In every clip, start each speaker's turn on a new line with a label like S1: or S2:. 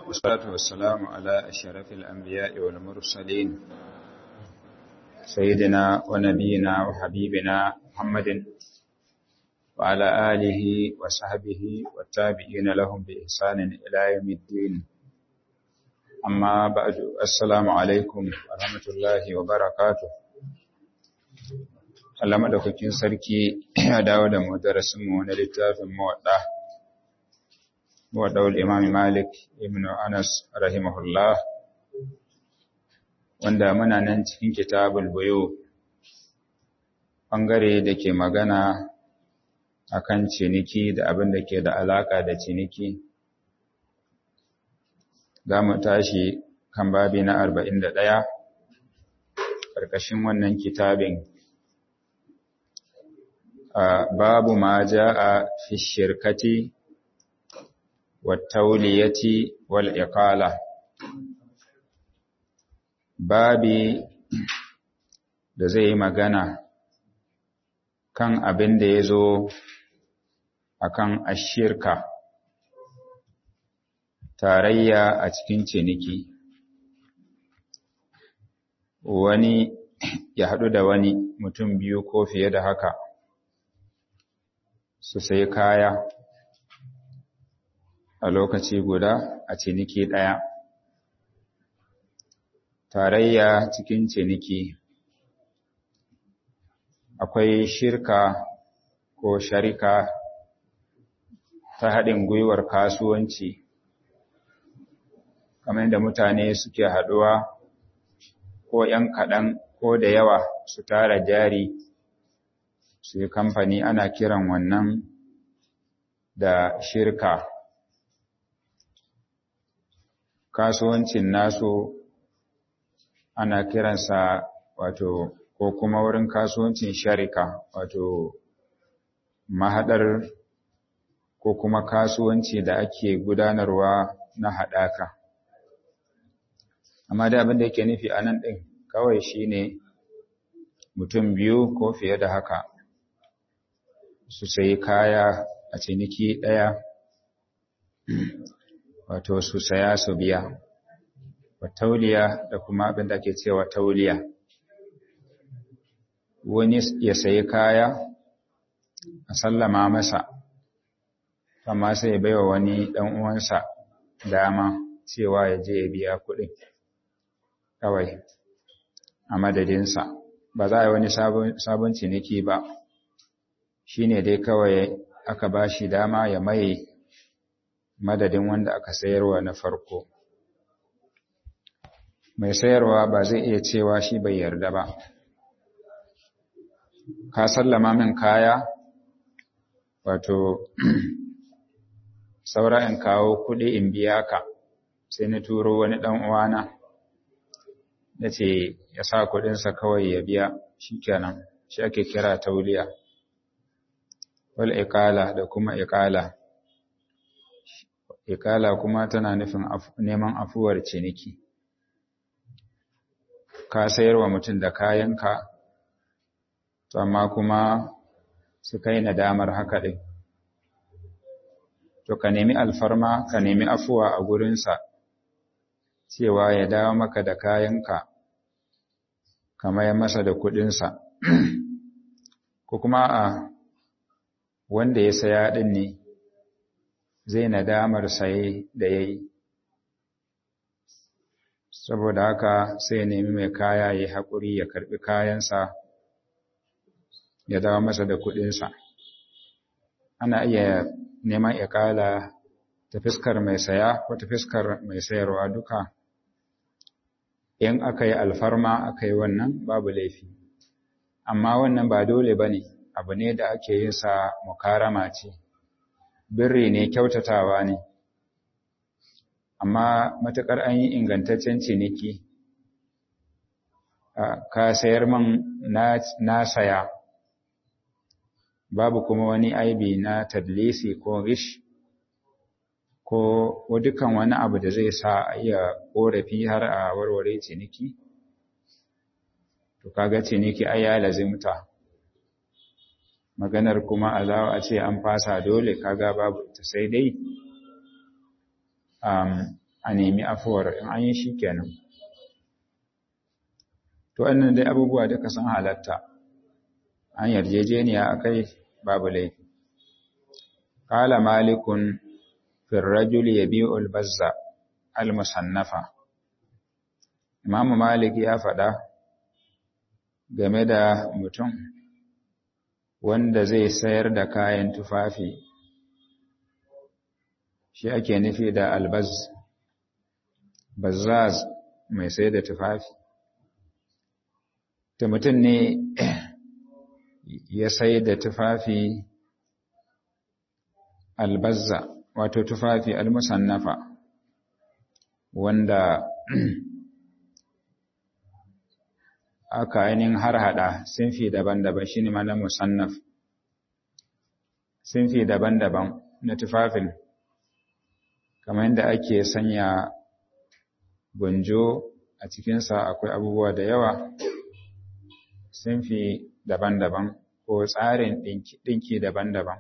S1: والصلاة والسلام على أشرف الأنبياء والمرسلين سيدنا ونبينا وحبيبنا محمد وعلى آله وصحبه والتابعين لهم بإحسان إلى يوم الدين أما بعد السلام عليكم ورحمة الله وبركاته Allah madaukakin sarki ya dawo da mu darasin mu na littafin muwadda muwadda'ul Imam Malik ibn Anas rahimahullah wanda muna nan cikin kitabul buyu bangare da ke magana akan ciniki da abin da ke da alaka da ciniki za mu tashi kan babi na 41 ƙarƙashin wannan kitabin babu ma ja'a fi shirkati wattauliyati wal iqala babi da zai yi magana kan abin da ya zo akan ashirka tarayya a cikin ciniki wani ya haɗu da wani mutum biyu ko fiye da haka su sai kaya a lokaci guda a ciniki ɗaya. Tarayya cikin ciniki akwai shirka ko sharika ta haɗin gwiwar kasuwanci, kamar da mutane suke haɗuwa ko ‘yan kaɗan ko da yawa su tara jari su yi kamfani ana kiran wannan da shirka kasuwancin nasu ana kiransa wato ko kuma wurin kasuwancin sharika wato mahadar ko kuma kasuwanci da ake gudanarwa na haɗaka amma da abin da yake nufi a nan ɗin kawai shine mutum biyu ko fiye da haka su sayi kaya a ciniki ɗaya wato su saya su biya wa tauliya da kuma abin da ke cewa tauliya wani ya sayi kaya a sallama masa amma sai ya baiwa wani ɗan uwansa dama cewa ya je ya biya kuɗin kawai a madadinsa ba za a yi wani sabon ciniki ba shi ne dai kawai aka ba shi dama ya maye madadin wanda aka sayarwa na farko mai sayarwa ba zai iya cewa shi bai yarda ba ka sallama min kaya wato saura in kawo kuɗi in biya ka sai na turo wani ɗan uwana na ce ya sa kuɗinsa kawai ya biya shi kenan shi ake kira tauliya wal iqala da kuma iqala iqala kuma tana nufin neman afuwar ciniki ka sayarwa mutum da kayanka to amma kuma su kai nadamar haka din to ka nemi alfarma ka nemi afuwa a gurinsa cewa ya dawo maka da kayanka kamar masa da kuɗinsa ko kuma a wanda ya saya ɗin ne zai nadamar saye da ya yi saboda haka sai ya nemi mai kaya ya haƙuri ya karɓi kayansa ya dawo masa da kuɗinsa ana iya neman ikala ta fiskar mai saya ko ta fiskar mai sayarwa duka in aka yi alfarma aka yi wannan babu laifi amma wannan ba dole ba ne abu ne da ake yin sa mukarama ce birri ne kyautatawa ne amma matukar an yi ingantaccen ciniki ka sayar man na saya babu kuma wani aibi na tadlisi ko rish ko dukan wani abu da zai sa a iya korafi har a warware ciniki to kaga ciniki ai ya lazimta maganar kuma a ce an fasa dole kaga babu ta sai dai a nemi afuwar in an yi shi kenan to wannan dai abubuwa duka sun halatta an yarjejeniya a kai babu laifi ƙala malikun firrajul ya biyu albazza al-musannafa imamu malik ya faɗa game da mutum wanda zai sayar da kayan tufafi shi ake nufi da albaz bazzaz mai sai da tufafi ta mutum ne ya sai da tufafi albazza wato tufafi almusannafa wanda aka ainihin har hada sinfi daban-daban shine mana musannaf sinfi daban-daban na tufafin kamar yadda ake sanya gunjo a cikinsa akwai abubuwa da yawa sinfi daban-daban ko tsarin ɗinki daban-daban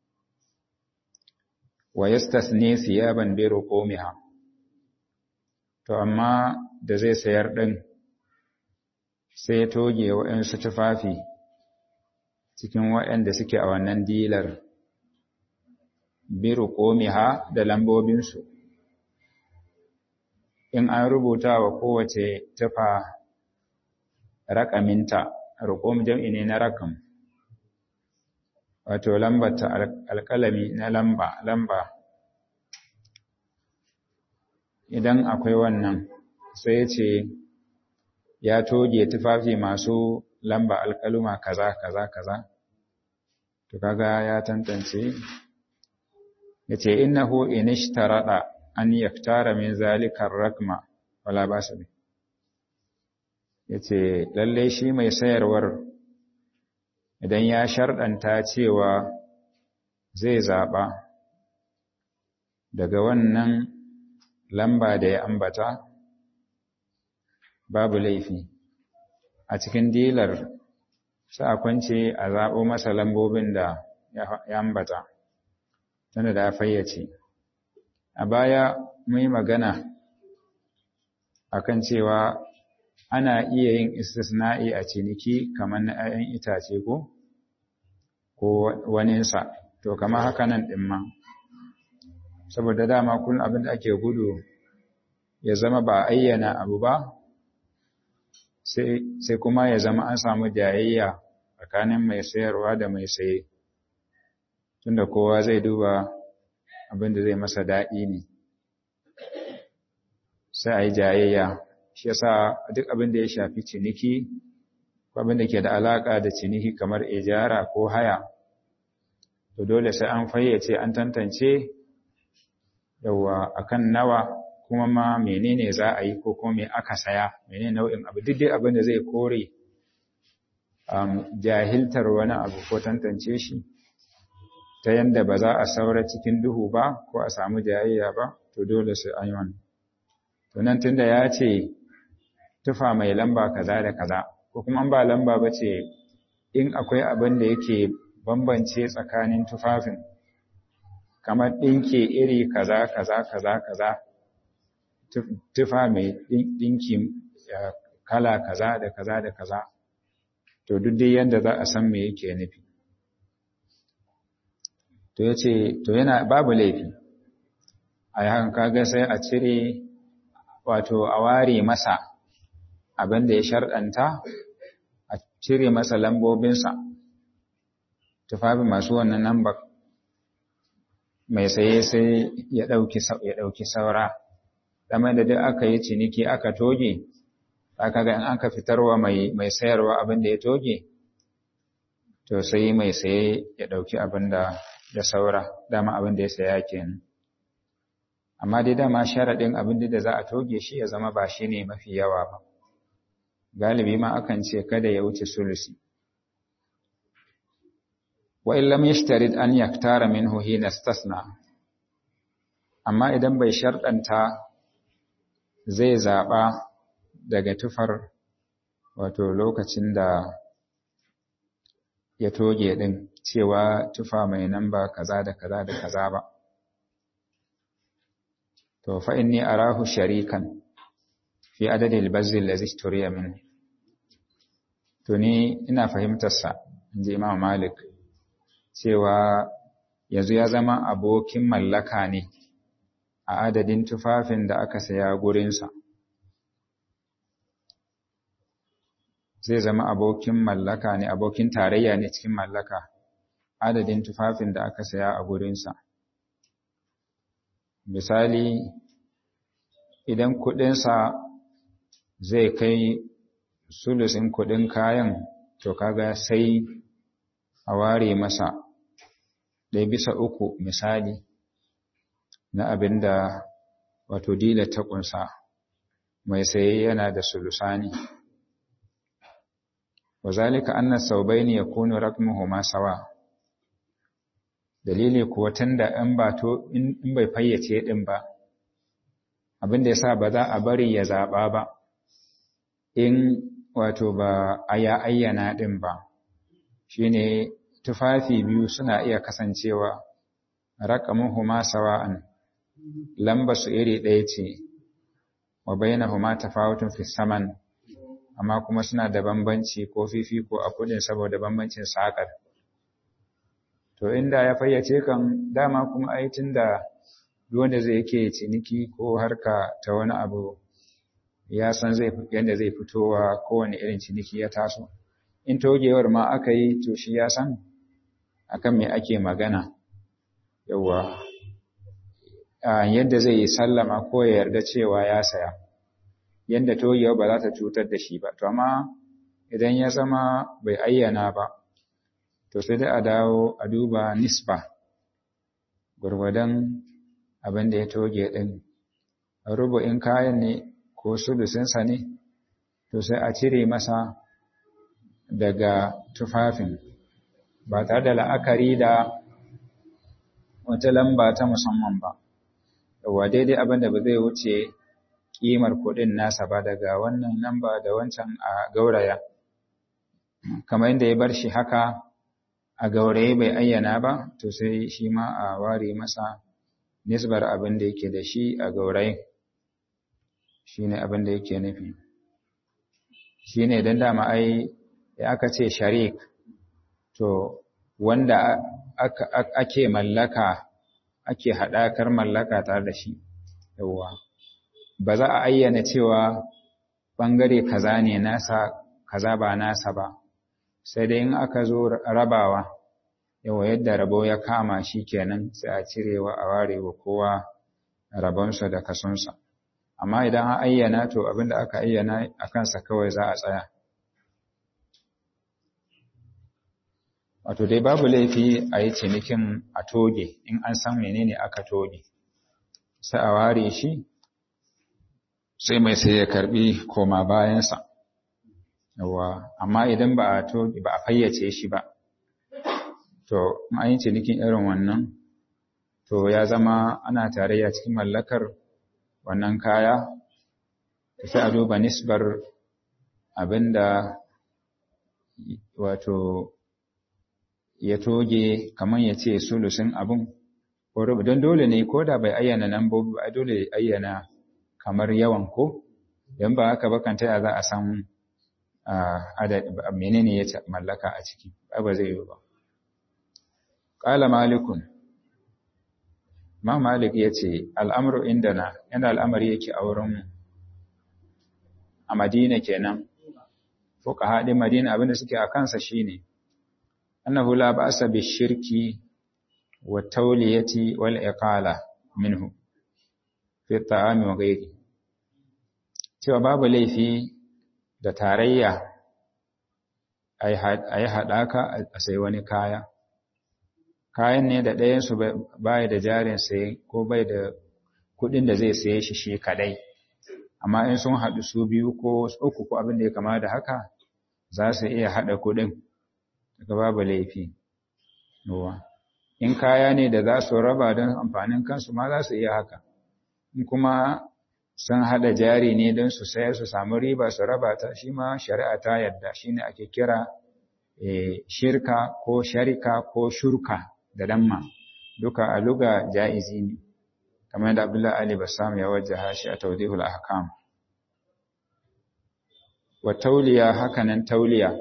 S1: wa yastasni siyaban bi ruqumiha to amma da zai sayar din sai toge waɗansu tufafi cikin waɗanda suke a wannan dilar bi ruqumiha da lambobinsu in an rubuta wa kowace tufa raƙaminta ruqum jam'i ne na rakam wato lambata alƙalami na lamba lamba idan akwai wannan sai ya ce ya toge tufafi masu lamba alƙaluma kaza kaza kaza to kaga ya tantance yace innahu inishtarada an yaktara min zalika rakma wala basa bi yace lalle shi mai sayarwar idan ya sharɗanta cewa zai zaɓa daga wannan lamba da ya ambata babu laifi a cikin dilar sai a kwance a zaɓo masa lambobin da ya ambata tana da fayyace a baya mun yi magana akan cewa ana iya yin istisna'i a ciniki kamar na 'ya'yan itace ko ko waninsa to kamar haka nan ɗin ma saboda dama kullum abin da ake gudu ya zama ba ayyana abu ba sai kuma ya zama an samu jayayya tsakanin mai sayarwa da mai saye tunda kowa zai duba abin da zai masa daɗi ne sai a yi jayayya shi yasa duk abin da ya shafi ciniki ko abin da ke da alaƙa da ciniki kamar ijara ko haya to dole sai an fayyace an tantance yawa akan nawa kuma ma menene za a yi ko kuma me aka saya menene nau'in abu duk dai abin da zai kore um, jahiltar wani abu ko tantance shi ta yanda ba za a saura cikin duhu ba ko a samu jayayya ba to dole sai an yi wannan to nan tunda ya ce tufa mai lamba kaza da kaza ko kuma an ba lamba ba ce in akwai abin da yake bambance tsakanin tufafin kamar ɗinke iri kaza kaza kaza kaza tufa mai ɗinki kala kaza da kaza da kaza to duk dai yadda za a san me yake nufi to ya ce to yana babu laifi a yakan kaga sai a cire wato a ware masa abin da ya sharɗanta a cire masa lambobinsa tufafi masu wannan lambar mai saye sai ya ɗauki saura ɗamar da duk aka yi ciniki aka toge aka ga in aka fitarwa mai sayarwa abin da ya toge to sai mai saye ya ɗauki abin da ya saura dama abin da ya saya kenan amma dai dama sharaɗin abin da za a toge shi ya zama ba shi ne mafi yawa ba galibi ma akan ce kada ya wuce sulusi wa in lam yashtarid an yaktara minhu hina istasna amma idan bai sharɗanta zai zaɓa daga tufar wato lokacin da ya toge ɗin cewa tufa mai namba kaza da kaza da kaza ba to to fa inni arahu sharikan fi adadil bazzi allazi turiya min to ni ina fahimtar sa inji Imam Malik cewa yanzu ya zama abokin mallaka ne a adadin tufafin da aka saya gurinsa zai zama abokin mallaka ne abokin tarayya ne cikin mallaka adadin tufafin da aka saya a gurinsa misali idan kudinsa zai kai sulusin kudin kayan to kaga sai a ware masa ɗaya bisa uku misali na abin da wato dila ta ƙunsa mai saye yana da sulusani wa zalika anna saubaini yakunu rakmuhuma sawa dalili kuwa tunda in ba to in bai fayyace din ba abin da yasa ba za a bari ya zaba ba in wato ba aya ayyana din ba shine tufafi biyu suna iya kasancewa raqamuhuma sawa'an lamba su iri ɗaya ce wa bainahuma tafawutun fi saman amma kuma suna da bambanci ko fifiko a kudin saboda bambancin sakar to inda ya fayyace kan dama kuma ai tunda wanda zai yake ciniki ko harka ta wani abu ya san zai yanda zai fitowa kowane irin ciniki ya taso in togewar ma aka yi to shi ya san akan me ake magana yawa yadda zai yi sallama ko ya yarda cewa ya saya yadda togewa ba za ta cutar da shi ba to amma idan ya zama bai ayyana ba to sai dai a dawo a duba nisba gwargwadon abin da ya toge ɗin rubu'in kayan ne ko sulusinsa ne to sai a cire masa daga tufafin ba tare da la'akari da wata lamba ta musamman ba yawa daidai abin da ba zai wuce ƙimar kuɗin nasa ba daga wannan lamba da wancan a gauraya kamar yadda ya bar shi haka a gauraye bai ayyana ba to sai shi ma a ware masa nisbar abin da yake da shi a gauraye shi ne abin da yake nufi shi ne don dama ai ya aka ce sharik to wanda ake mallaka ake haɗakar mallaka tare da shi yawwa ba za a ayyana cewa ɓangare kaza ne nasa kaza ba nasa ba sai dai in aka zo rabawa yawa yadda rabo ya kama shi kenan sai a cirewa a warewa kowa rabonsa da kasonsa amma idan an ayyana to abinda aka ayyana a kansa kawai za a tsaya wato dai babu laifi a yi cinikin a toge in an san menene aka toge sai a ware shi sai mai sai ya karbi koma bayansa yawa amma idan ba a toge ba a fayyace shi ba to an yi cinikin irin wannan to ya zama ana tarayya cikin mallakar wannan kaya sai a duba nisbar abinda wato ya toge kamar ya ce sulusin abin don dole ne ko da bai ayyana lambobi ba dole ya ayyana kamar yawan ko don ba haka bakan taya za a san menene ya mallaka a ciki ba zai yi ba ƙala malikun ma malik ya ce al'amuru indana yana al'amari yake a wurin a madina kenan fuka haɗin madina abinda suke a kansa shine annahu la ba'sa bishirki wa tawliyati wal iqala minhu fi ta'ami wa ghairi cewa babu laifi da tarayya ayi haɗaka a sai wani kaya kayan ne da ɗayansu bai da jarin saye ko bai da kuɗin da zai saye shi shi kadai amma in sun haɗu su biyu ko uku ko abin da ya kama da haka za su iya haɗa kuɗin daga babu laifi in kaya ne da za su raba don amfanin kansu ma za su iya haka in kuma sun haɗa jari ne don su sayar su samu riba su raba ta shi ma shari'a ta yadda shi ne ake kira shirka ko sharika ko shurka da damma duka a luga ja'izi ne kamar yadda Abdullahi Ali Bassam ya wajjaha shi a Tawdihul Ahkam wa tauliya hakanan tauliya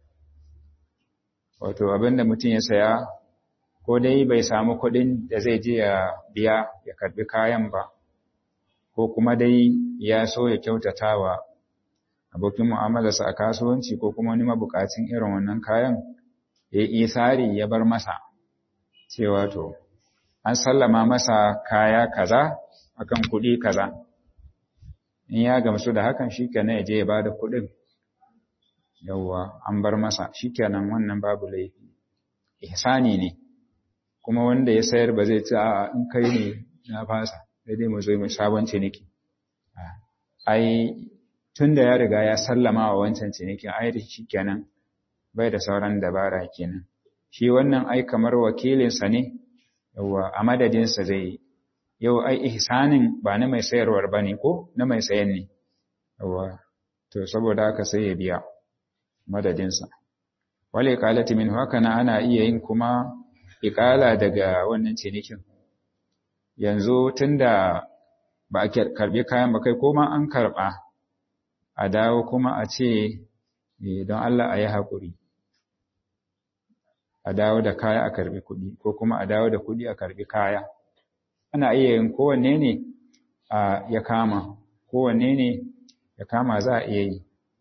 S1: wato abinda mutum ya saya ko dai bai samu kuɗin da zai je ya biya ya karbi kayan ba ko kuma dai ya so ya kyautata wa abokin mu'amalarsa a kasuwanci ko kuma wani mabukacin irin wannan kayan ya yi isari ya bar masa cewa to an sallama masa kaya kaza akan kuɗi kaza in ya gamsu da hakan shikenan ya je ya bada kuɗin yawwa an bar masa shikenan wannan babu laifi ihsani ne kuma wanda ya sayar ba zai ci a in kai ne na fasa sai dai mu zo mu sabon ciniki ai tunda ya riga ya sallama wa wancan cinikin ai da shikenan bai da sauran dabara kenan shi wannan ai kamar wakilinsa ne yawwa a madadinsa zai yi yau ai ihsanin ba na mai sayarwar ba ne ko na mai sayan ne yawwa to saboda haka sai ya biya madadinsa wale iqalati min haka na ana iya yin kuma iqala daga wannan cinikin yanzu tunda ba a karbi kayan ba kai koma an karba a dawo kuma a ce don Allah a yi haƙuri a dawo da kaya a karbi kuɗi ko kuma a dawo da kuɗi a karbi kaya ana iya yin kowanne ne ya kama kowanne ne ya kama za a iya yi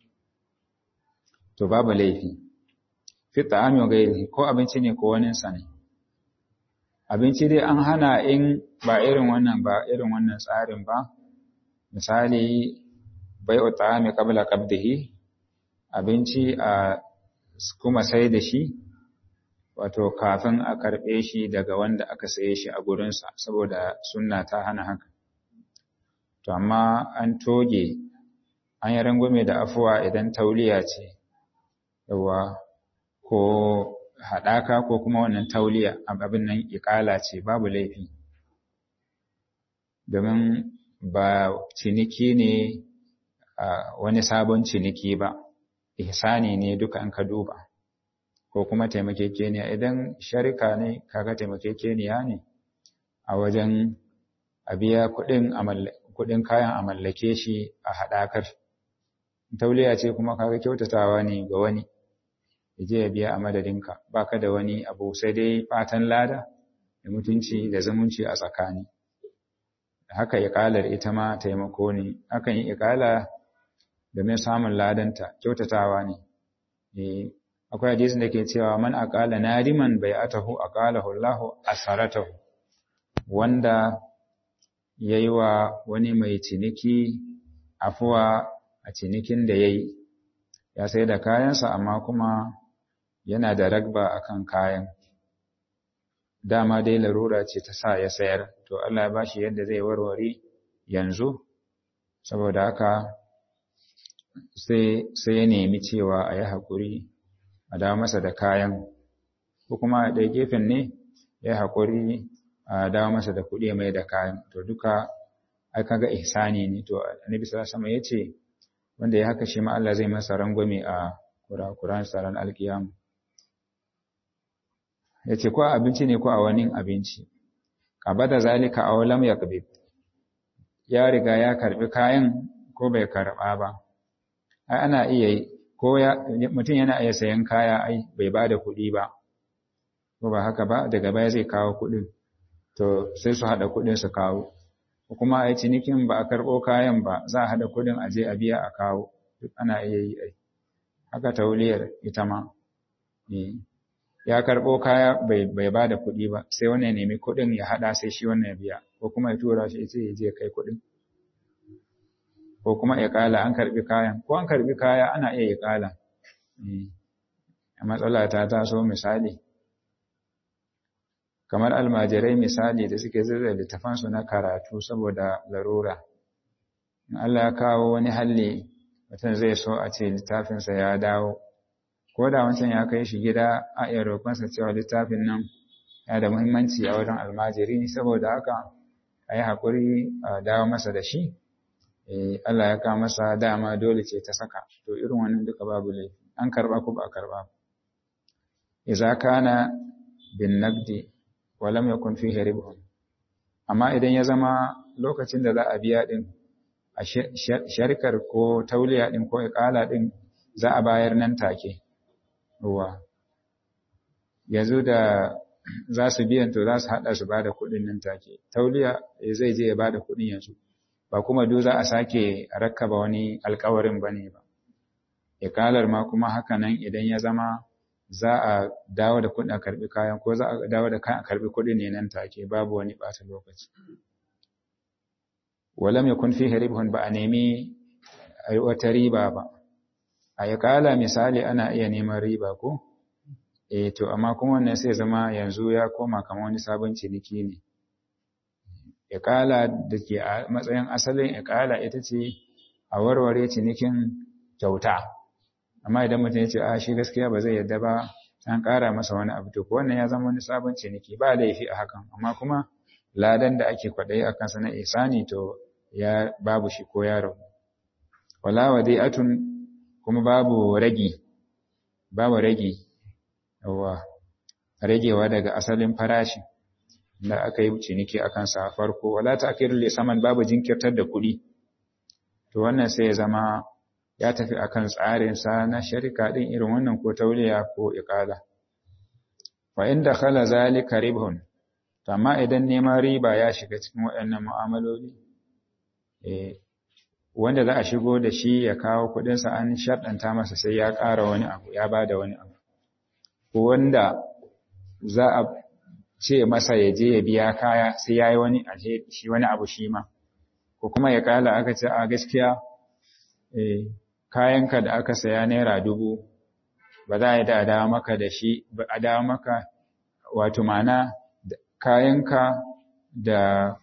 S1: to babu laifi fi ta'ami wa gairi ko abinci ne ko wani sa ne abinci dai an hana in ba irin wannan ba irin wannan tsarin ba misali bai'u ta'ami qabla qabdihi abinci a kuma sai da shi wato kafin a karɓe shi daga wanda aka saye shi a gurinsa saboda sunna ta hana haka to amma an toge an yi rangume da afuwa idan tauliya ce yawa ko haɗaka ko kuma wannan tauliya abin nan iƙala ce babu laifi domin ba ciniki ne wani sabon ciniki ba ihsani ne duka an ka duba ko kuma taimakekeniya idan sharika ne kaga taimakekeniya ne a wajen a biya kuɗin kayan a mallake shi a haɗakar tauliya ce kuma kaga kyautatawa ne ga wani je ya biya a madadinka baka da wani abu sai dai fatan lada da mutunci da zumunci a tsakani haka iƙalar ita ma taimako ne akan yi iƙala domin samun ladanta kyautatawa ne akwai hadisin da ke cewa man aqala nadiman bai'atahu aqalahu Allahu asaratahu wanda yayi wa wani mai ciniki afuwa a cinikin da yayi ya sai da kayansa amma kuma yana da ragba akan kayan dama dai larura ce ta sa ya sayar to Allah ya bashi yadda zai warware yanzu saboda haka sai sai ya nemi cewa a yi haƙuri a dawo masa da kayan ko kuma a ɗaya gefen ne ya yi haƙuri a dawo masa da kuɗi mai da kayan to duka ai kaga ihsani ne to annabi sallallahu alaihi ya ce wanda ya haka shi ma Allah zai masa rangwame a kurakuran saran alkiyama ya ce ko abinci ne ko a wani abinci da zalika aw lam yaqbid ya riga ya karbi kayan ko bai karba ba ai ana iya ko ya mutum yana iya sayan kaya ai bai bada kuɗi ba ko ba haka ba daga baya zai kawo kuɗin to sai su hada kuɗin su kawo ko kuma ai cinikin ba a karɓo kayan ba za a hada kuɗin a je a biya a kawo duk ana iya yi ai haka tauliyar ita ma ya karɓo kaya bai ba da kuɗi ba sai wannan ya nemi kuɗin ya haɗa sai shi wannan ya biya ko kuma ya tura shi ya je kai kuɗin ko kuma ya ƙala an karɓi kayan ko an karɓi kaya ana iya ya ƙala a matsala ta taso misali kamar almajirai misali da suke zirga littafansu na karatu saboda larura in Allah ya kawo wani halli mutum zai so a ce littafinsa ya dawo ko da wancan ya kai shi gida a iya roƙonsa cewa littafin nan ya da muhimmanci a wajen almajiri saboda haka a yi haƙuri a dawo masa da shi Allah ya kawo masa dama dole ce ta saka to irin wannan duka babu laifi an karɓa ko ba a karɓa idza kana bin naqdi wa lam yakun fihi ribhun amma idan ya zama lokacin da za a biya din a sharikar ko tauliya din ko iƙala din za a bayar nan take ruwa yanzu da za su biyan to za su haɗa su ba da kuɗin nan take tauliya zai je ya ba da kuɗin yanzu ba kuma duk za a sake rakkaba wani alkawarin ba ne ba ikalar ma kuma haka nan idan ya zama za a dawo da kuɗin a karɓi kayan ko za a dawo da kayan a karɓi kuɗin ne nan take babu wani ɓata lokaci walam yakun fihi ribhun ba a nemi wata riba ba a ikala misali ana iya neman riba ko eh to amma kuma wannan sai zama yanzu ya koma kamar wani sabon ciniki ne ikala da ke a matsayin asalin ikala ita ce a warware cinikin kyauta amma idan mutum ya ce a shi gaskiya ba zai yadda ba an ƙara masa wani abu to wannan ya zama wani sabon ciniki ba laifi a hakan amma kuma ladan da ake kwaɗayi a kansa na isani to ya babu shi ko ya rabu wala wadi'atun kuma babu ragi babu ragi yawa ragewa daga asalin farashi da aka yi ciniki a kansa farko wala ta'khirul lisaman babu jinkirtar da kuɗi to wannan sai ya zama ya tafi akan tsarin sa na sharika din irin wannan ko tauliya ko iqala wa inda khala zalika ribhun to amma idan neman riba ya shiga cikin waɗannan mu'amaloli eh wanda za a shigo da shi ya kawo kuɗinsa an sharɗanta masa sai ya ƙara wani abu ya bada wani abu ko wanda za a ce masa ya je ya biya kaya sai ya yi wani shi wani abu shi ma ko kuma ya kala aka ce a gaskiya kayanka da aka saya naira dubu ba za a yi da dawo maka da shi a dawo maka wato mana kayanka da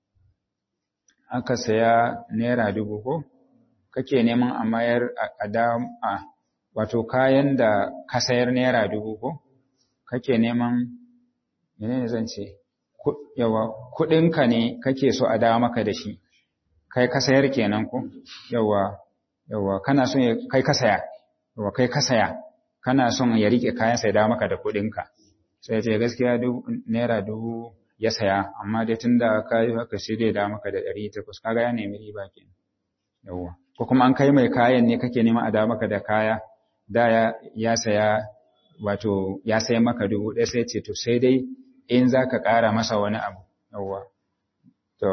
S1: aka saya naira dubu ko kake neman a mayar a dawo a wato kayan da ka sayar naira dubu ko kake neman menene zan ce yawa kudinka ne kake so a dawo maka da shi kai ka sayar kenan ko yawa yawa kana son kai ka saya yawa kai ka saya kana son ya rike kayan sai dawo maka da kudinka sai ce gaskiya naira dubu ya saya amma dai tunda ka yi haka sai dai dawo maka da ɗari takwas kaga ya nemi riba kenan yawa ko kuma an kai mai kayan ne kake neman a dawo maka da kaya da ya saya wato ya sai maka dubu ɗaya sai ce to sai dai in za ka ƙara masa wani abu yawwa to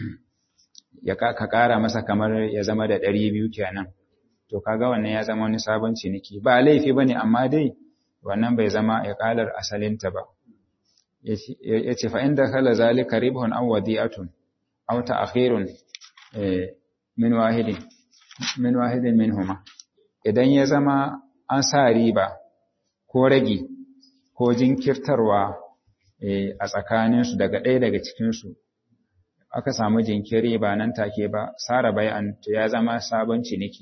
S1: ya ka ƙara masa kamar ya zama da ɗari biyu kenan to kaga wannan ya zama wani sabon ciniki ba laifi ba ne amma dai wannan bai zama ya ƙalar asalinta ba ya ce fa'in da kala zalika ribhun aw wadi'atun aw ta'khirun min wahidin min wahidin minhuma idan ya zama an sa riba ko ragi ko jinkirtarwa a tsakaninsu daga ɗaya daga cikinsu aka samu jinkiri ba nan take ba sara bai'an to ya zama sabon ciniki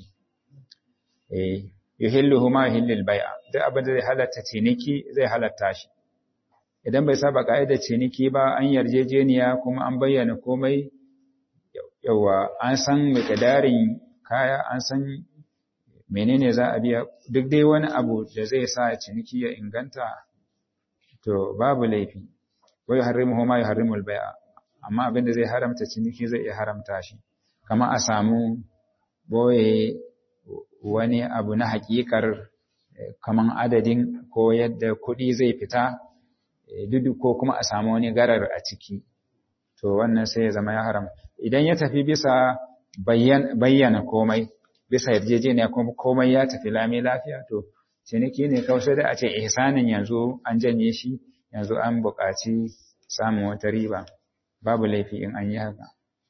S1: yuhilluhu ma yuhillil bai'a duk abin da zai halatta ciniki zai halatta shi idan bai saba ka'idar ciniki ba an yarjejeniya kuma an bayyana komai yawa an san miqdarin kaya an san menene za a biya duk dai wani abu da zai sa ciniki ya inganta to babu laifi wai harimuhu ma yuharrimul bai'a amma abin da zai haramta ciniki zai iya haramta shi kama a samu boye wani abu na hakikar kaman adadin ko yadda kuɗi zai fita dudu ko kuma a samu wani garar a ciki to wannan sai ya zama ya haram idan ya tafi bisa bayyana komai bisa yarjejeniya kuma komai ya tafi lami lafiya to ciniki ne kawai sai da a ce ihsanin yanzu an janye shi yanzu an buƙaci samun wata riba babu laifi in an yi haka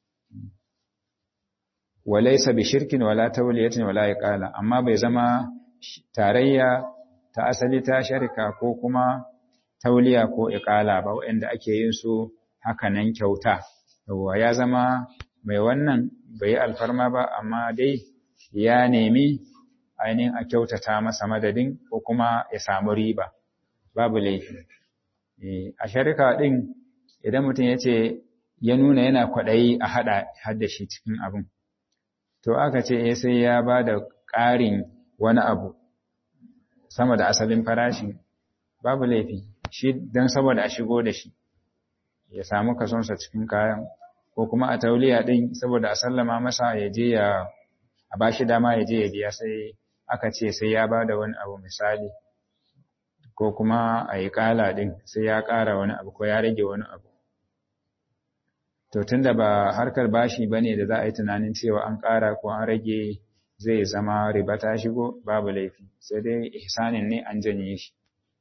S1: walaysa bi shirkin wala tawliyatin wala iqala amma bai zama tarayya ta asali ta sharika ko kuma tauliya ko iqala ba wanda ake yin su haka nan kyauta yawa ya zama mai wannan bai alfarma ba amma dai ya nemi ainihin a kyautata masa madadin ko kuma ya samu riba babu laifi a sharika din idan mutum ya ce ya nuna yana kwaɗayi a haɗa hadda shi cikin abin to aka ce eh sai ya ba da ƙarin wani abu sama da asalin farashi babu laifi shi don saboda a shigo da shi ya samu kasonsa cikin kayan ko kuma a tauliya din saboda a sallama masa ya je ya a bashi dama ya je ya biya sai aka ce sai ya bada wani abu misali ko kuma a yi kala din sai ya ƙara wani abu ko ya rage wani abu to tunda ba harkar bashi bane da za a yi tunanin cewa an ƙara ko an rage zai zama riba ta shigo babu laifi sai dai ihsanin ne an janye shi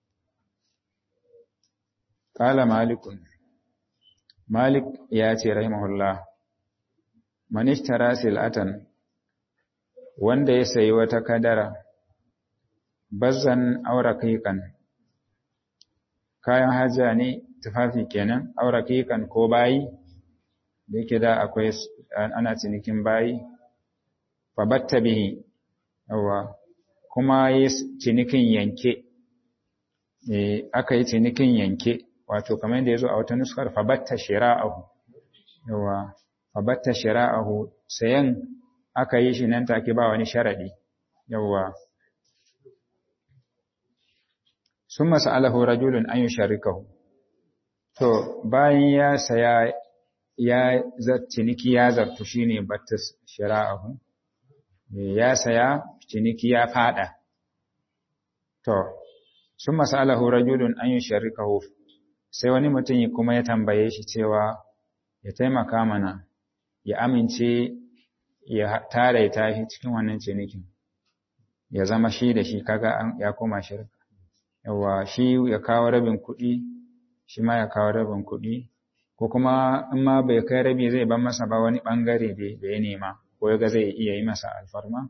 S1: qala malikun malik ya ce rahimahullah man ishtara sil'atan wanda ya sayi wata kadara bazzan auraqiqan kayan haja ne tufafi kenan auraqiqan ko bayi da yake da akwai ana cinikin bayi fabatta bihi yawa kuma yi cinikin yanke aka yi cinikin yanke wato kamar da ya zo a wata nuskar fabatta shira'ahu yawa fabatta shira'ahu sayan aka yi shi nan take ba wani sharadi yawa sun masa'alahu rajulun an yi sharikahu to bayan ya saya ya ciniki ya zartu shine batta shira'ahu ya saya ciniki ya fada to sun masalahu rajulun an yi sharikahu sai wani mutum kuma ya tambaye shi cewa ya taimaka mana ya amince ya taraita shi cikin wannan cinikin ya zama shi da shi kaga ya koma shirka yawa shi ya kawo rabin kuɗi shi ma ya kawo rabin kuɗi ko kuma in ma bai kai rabi zai ban masa ba wani ɓangare da ya nema ko yaga zai iya yi masa alfarma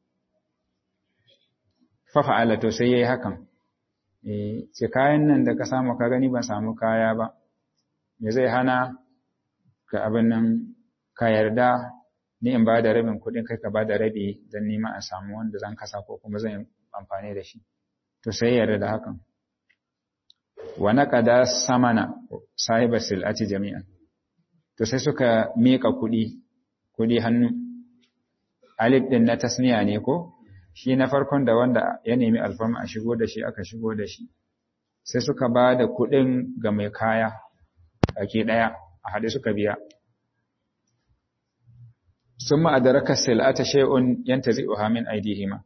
S1: fafa'ala to sai yayi hakan eh ce kayan nan da ka samu ka gani ban samu kaya ba me zai hana ka abin nan ka yarda ni in ba da rabin kuɗin kai ka ba da rabi don nima a samu wanda zan kasa ko kuma zan amfani da shi to sai yarda da hakan wa naqada samana sahiba silati jami'an to sai suka mika kuɗi kuɗi hannu alif din na tasniya ne ko shi na farkon da wanda ya nemi alfarma a shigo da shi aka shigo da shi sai suka ba da kuɗin ga mai kaya ake ɗaya a haɗe suka biya sun ma'adaraka sil'ata shay'un yantazi'uha min aidihima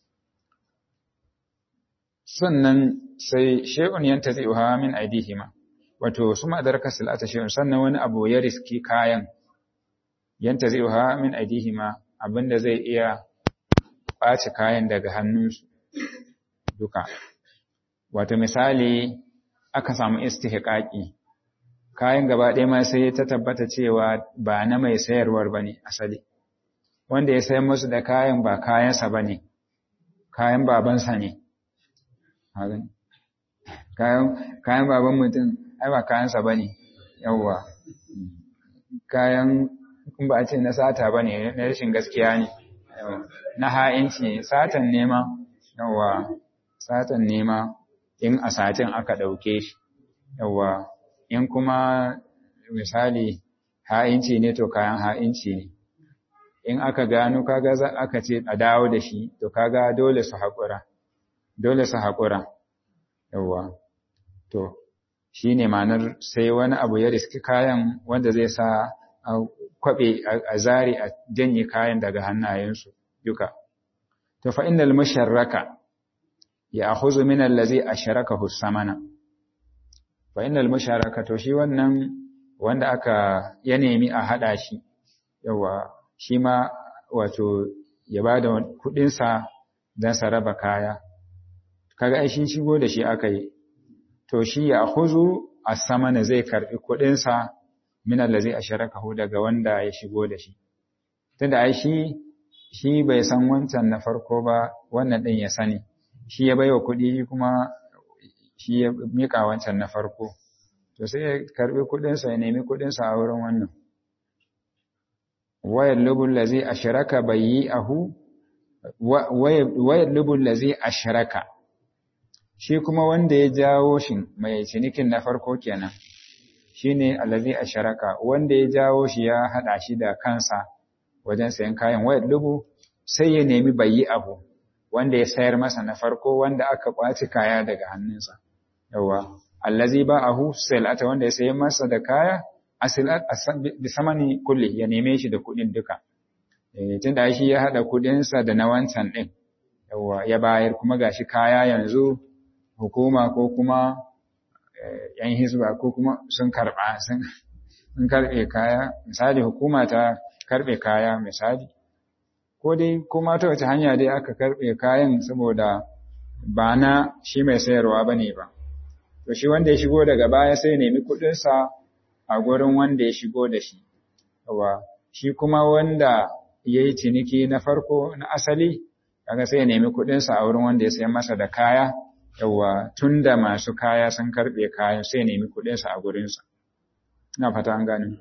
S1: sannan sai shay'un yantazi'uha min aidihima wato sun ma'adaraka sil'ata shay'un sannan wani abu ya riski kayan yantazi'uha min aidihima abinda zai iya ɓaci kayan daga hannunsu duka. Wato misali aka samu istihqaqi kayan gaba ɗaya ma sai ta tabbata cewa ba na mai sayarwar bane asali. Wanda ya sayar musu da kayan ba kayansa bane, kayan babansa ne. Kayan, kayan baban mutum ai ba kayansa bane, yawwa. Kayan in ba a ce na sata ba ne na rashin gaskiya ne na ha'inci satan nema yawa satan nema in a satin aka ɗauke shi yawa in kuma misali ha'inci ne to kayan ha'inci ne in aka gano kaga za aka ce a dawo da shi to kaga dole su haƙura dole su haƙura yawa to shi ne ma'anar sai wani abu ya riski kayan wanda zai sa a kwaɓe a zari a janye kayan daga hannayensu duka. To fa innal musharraka ya akhuzu min allazi asharakahu samana. Fa innal musharraka to shi wannan wanda aka ya nemi a hada shi yawa shi ma wato ya bada kudin sa dan sa raba kaya. Kaga ai shin shigo da shi aka yi. To shi ya akhuzu as-samana zai karbi kudin sa min allazi asharakahu daga wanda ya shigo da shi tunda ai shi shi bai san wancan na farko ba wannan din ya sani shi ya baiwa kuɗi kuma shi ya mika wancan na farko to sai ya karbi kuɗin sa ya nemi kuɗin sa a wurin wannan wayar lubul ladzi asharaka bayi'ahu wayar lubul ladzi asharaka shi kuma wanda ya jawo shi mai cinikin na farko kenan shine allazi asharaka wanda ya jawo shi ya hada shi da kansa wajen sayan kayan wayar lubu sai ya nemi bayi abu wanda ya sayar masa na farko wanda aka kwaci kaya daga hannunsa yawa allazi ba'ahu silata wanda ya sayi masa da kaya asilat bi samani kulli ya neme shi da kuɗin duka eh tunda shi ya hada kuɗin sa da na wancan din yawa ya bayar kuma gashi kaya yanzu hukuma ko kuma yan hizba ko kuma sun karba sun sun karbe kaya misali hukuma ta karbe kaya misali ko dai kuma ta wace hanya dai aka karbe kayan saboda ba na shi mai sayarwa bane ba to shi wanda ya shigo daga baya sai nemi kuɗin sa a gurin wanda ya shigo da shi yawa shi kuma wanda yayi ciniki na farko na asali kaga sai ya nemi kuɗin sa a wurin wanda ya sayar masa da kaya yawa tunda masu kaya sun karbe kayan sai ya nemi kuɗin sa a gurin sa ina fata an gane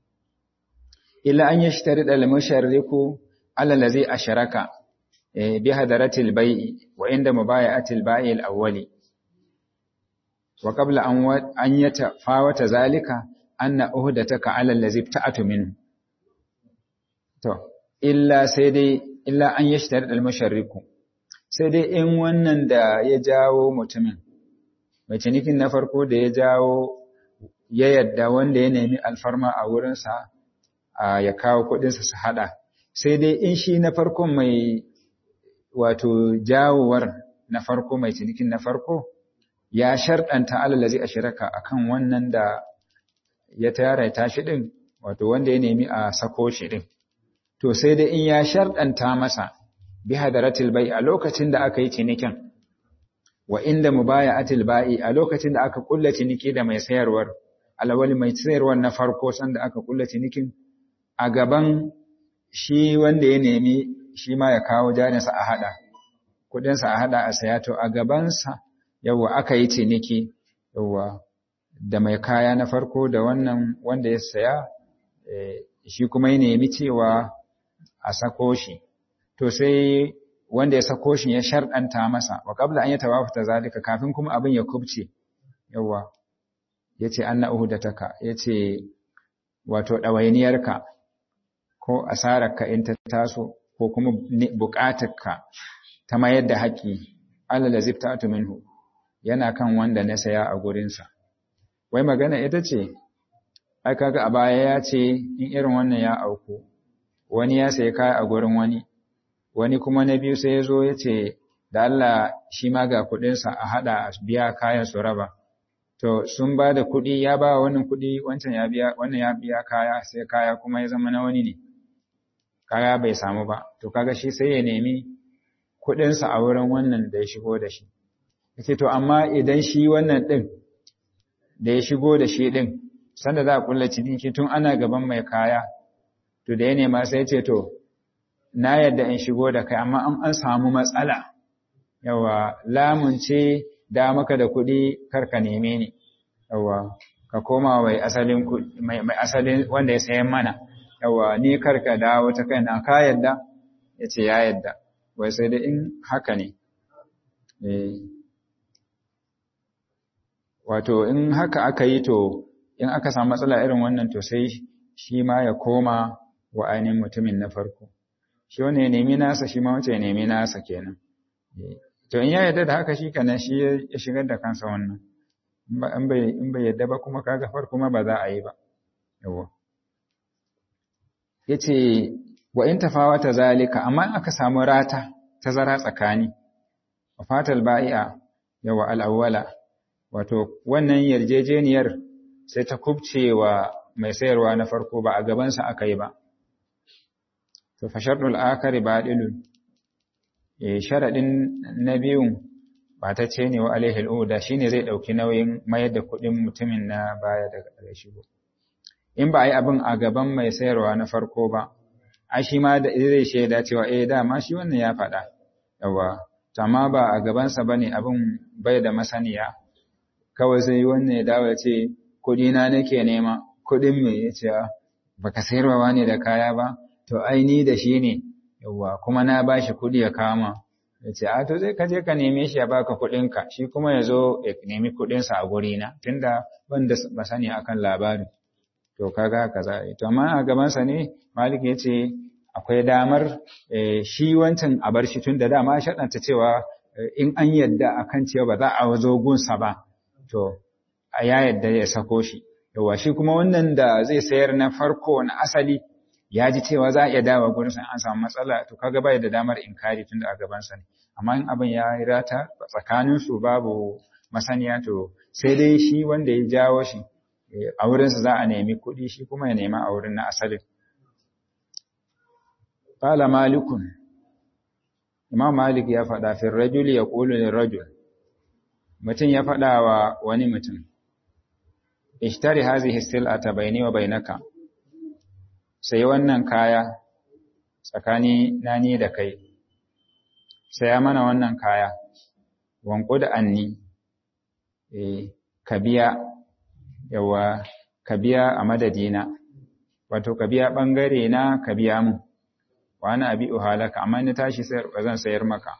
S1: illa an yashtarida al-musharriku ala allazi asharaka bi hadaratil bai'i wa inda mubaya'atil bai'i al-awwali wa qabla an an yatafawata zalika anna uhdataka ala allazi ta'atu minhu to illa sai dai illa an yashtarida al-musharriku sai dai in wannan da ya jawo mutumin mai cinikin na farko da ya jawo ya yadda wanda ya nemi alfarma a wurinsa ya kawo kuɗinsa su haɗa sai dai in shi na farko mai wato jawowar na farko mai cinikin na farko ya sharɗanta alalazi a shiraka akan wannan da ya tara tashi ɗin wato wanda ya nemi a sako shi ɗin to sai dai in ya sharɗanta masa bi hadaratil bai a lokacin da aka yi cinikin wa inda mubaya'atil ba'i a lokacin da aka kulla ciniki da mai sayarwar alawali mai sayarwar na farko sanda aka kulla cinikin a gaban shi wanda ya nemi shi ma ya kawo jarinsa a hada kudinsa a hada a saya to a gabansa yawa aka yi ciniki yawa da mai kaya na farko da wannan wanda ya saya shi kuma ya nemi cewa a sako shi to sai wanda ya sako shi ya sharɗanta masa wa qabla an yatawafata zalika kafin kuma abin ya kubce yawa yace anna uhudataka yace wato dawainiyarka ko asararka in ta taso ko kuma buƙatarka ta mayar da haƙi Allah da ziftatu minhu yana kan wanda na saya a gurinsa wai magana ita ce ai kaga a baya ya ce in irin wannan ya auku wani ya sayi kaya a gurin wani wani kuma na biyu sai ya zo ya ce da Allah shi ma ga kuɗinsa a haɗa a biya kayan su raba to sun ba da kuɗi ya ba wannan kuɗi wancan ya biya wannan ya biya kaya sai kaya kuma ya zama na wani ne kaya bai samu ba to kaga shi sai ya nemi kuɗinsa a wurin wannan da ya shigo da shi yace to amma idan shi wannan ɗin da ya shigo da shi ɗin sanda za a kulla ciniki tun ana gaban mai kaya to da ya nema sai ce to na yadda in shigo da kai amma an samu matsala yawa lamun ce da maka da kuɗi karka neme ni yawa ka koma mai asalin mai asalin wanda ya sayan mana yawa ni karka dawo ta kaina ka yadda yace ya yadda wai sai da in haka ne eh wato in haka aka yi to in aka samu matsala irin wannan to sai shi ma ya koma wa ainihin mutumin na farko shi wani ya nemi nasa shi ma wace ya nemi nasa kenan to in ya yarda da haka shi kana shi ya shigar da kansa wannan in bai yarda ba kuma kaga farko ma ba za a yi ba yawa yace wa in tafawata zalika amma aka samu rata tazara tsakani wa fatal ba'i'a yawa al-awwala wato wannan yarjejeniyar sai ta kubce wa mai sayarwa na farko ba a gabansa aka yi ba to fa sharɗul akari badilun eh sharadin na biyun ba ta ce ne wa alaihi al'uda shine zai dauki nauyin mayar da kuɗin mutumin na baya daga gare shi in ba a yi abin a gaban mai sayarwa na farko ba a shi ma da zai shaida cewa eh dama shi wannan ya faɗa yawa to amma ba a gabansa bane abin bai da masaniya kawai sai wannan ya dawo ya ce kuɗi na nake nema kuɗin me ya ce baka sayarwa ne da kaya ba to ai ni da shi ne yawwa kuma na bashi kuɗi ya kama ya ce a to zai ka je ka neme shi ya baka kuɗinka shi kuma ya zo ya nemi kuɗinsa a gurina tunda ban da ba sani akan labarin to kaga haka za a yi to amma a gabansa ne malik ya ce akwai damar shi wancan a bar shi tunda dama shaɗanta cewa in an yadda akan cewa ba za a zo gunsa ba to ya yadda ya sako shi yawa shi kuma wannan da zai sayar na farko na asali ya ji cewa za a iya dawo gurin sa an samu matsala to kaga bai da damar inkari tunda a gaban sa ne amma in abin ya yi rata tsakanin su babu masaniya to sai dai shi wanda ya jawo shi a wurin sa za a nemi kuɗi shi kuma ya nema a wurin na asalin qala malikun imam malik ya faɗa fi rajuli yaqulu lirajul mutum ya faɗa wa wani mutum ishtari hazihi sil'ata bayni wa bainaka sai wannan kaya tsakani na ni da kai sai mana wannan kaya wanku da anni eh ka biya yawa ka biya a madadina wato ka biya bangare na ka biya mu wa ana abi uhalaka amma ni tashi sayar ba zan sayar maka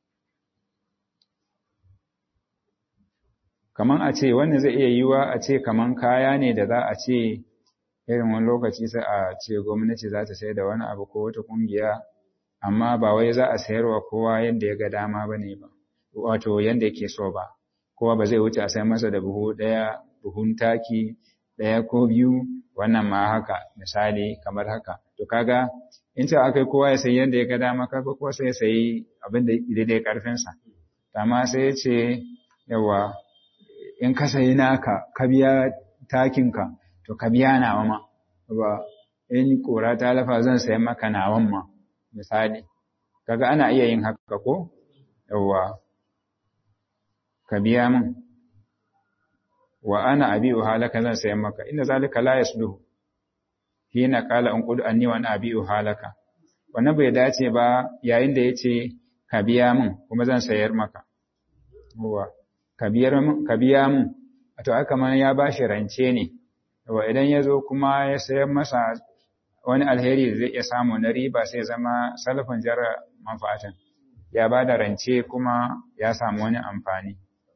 S1: kaman a ce wannan zai iya yiwa a ce kaman kaya ne da za a ce irin wani lokaci sai a ce gwamnati za ta sayar da wani abu ko wata kungiya amma ba wai za a sayarwa kowa yadda ya ga dama ba ne ba wato yadda yake so ba kowa ba zai wuce a sayar masa da buhu ɗaya buhun taki ɗaya ko biyu wannan ma haka misali kamar haka to kaga in ce akai kowa ya sayi yadda ya ga dama kaga kowa sai ya sayi abin da daidai karfinsa amma sai ya ce yawa in ka sayi naka ka biya takinka to ka biya nawa ma ba in kora ta lafa zan sayi maka nawan ma misali kaga ana iya yin haka ko yawa ka biya min wa ana abi'u halaka zan sayi maka inna zalika la yasluhu hina qala an qul anni wa ana abi'u halaka wannan bai dace ba yayin da yace ka biya min kuma zan sayar maka yawa ka biya mun to aka mana ya bashi rance ne yawa idan ya zo kuma ya sayar masa wani alheri da zai iya samu na riba sai zama salafin jarra manfa'atan ya ba da rance kuma ya samu wani amfani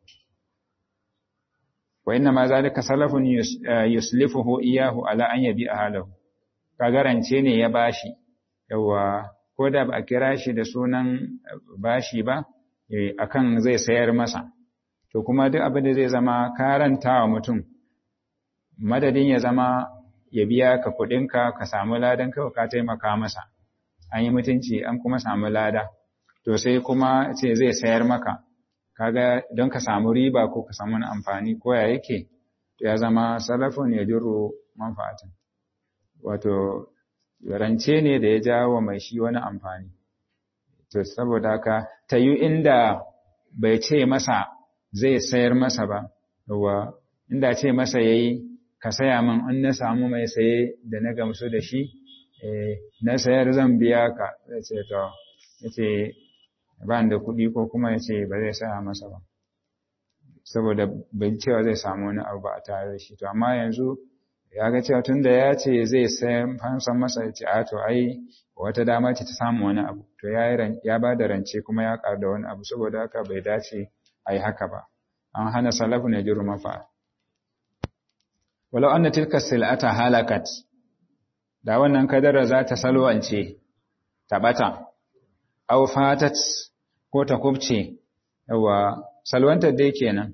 S1: wa inna ma zalika salafun yuslifuhu iyahu ala an yabi halahu kaga rance ne ya bashi yawa ko da ba a kira shi da sunan bashi ba akan zai sayar masa to kuma duk abin da zai zama karanta wa mutum madadin ya zama ya biya ka kuɗinka ka samu ladan kawai ka taimaka masa an yi mutunci an kuma samu lada to sai kuma ce zai sayar maka kaga don ka samu riba ko ka samu wani amfani ko ya yake to ya zama salafun ya jiro manfa'atin wato rance ne da ya jawo mai shi wani amfani to saboda haka ta yi inda bai ce masa zai sayar masa ba, wa inda ce masa ya yi, ka saya min in na samu mai saye da na gamsu da shi, na sayar zan biya ka, ya ce to, ya ce ba da kuɗi ko kuma ya ce ba zai saya masa ba. Saboda bai cewa zai samu wani abu ba a tare da shi, to amma yanzu ya ga cewa tun da ya ce zai sayar fansan masa ya ce a to ai wata dama ce ta samu wani abu, to ya ba da rance kuma ya ƙar da wani abu saboda haka bai dace a yi haka ba, an hana salafu ne jiru mafa. Walau an tilka sil'ata halakat, da wannan kadara za ta salwance, ta ɓata, au fatat ko ta kubce, yawa salwantar dai kenan.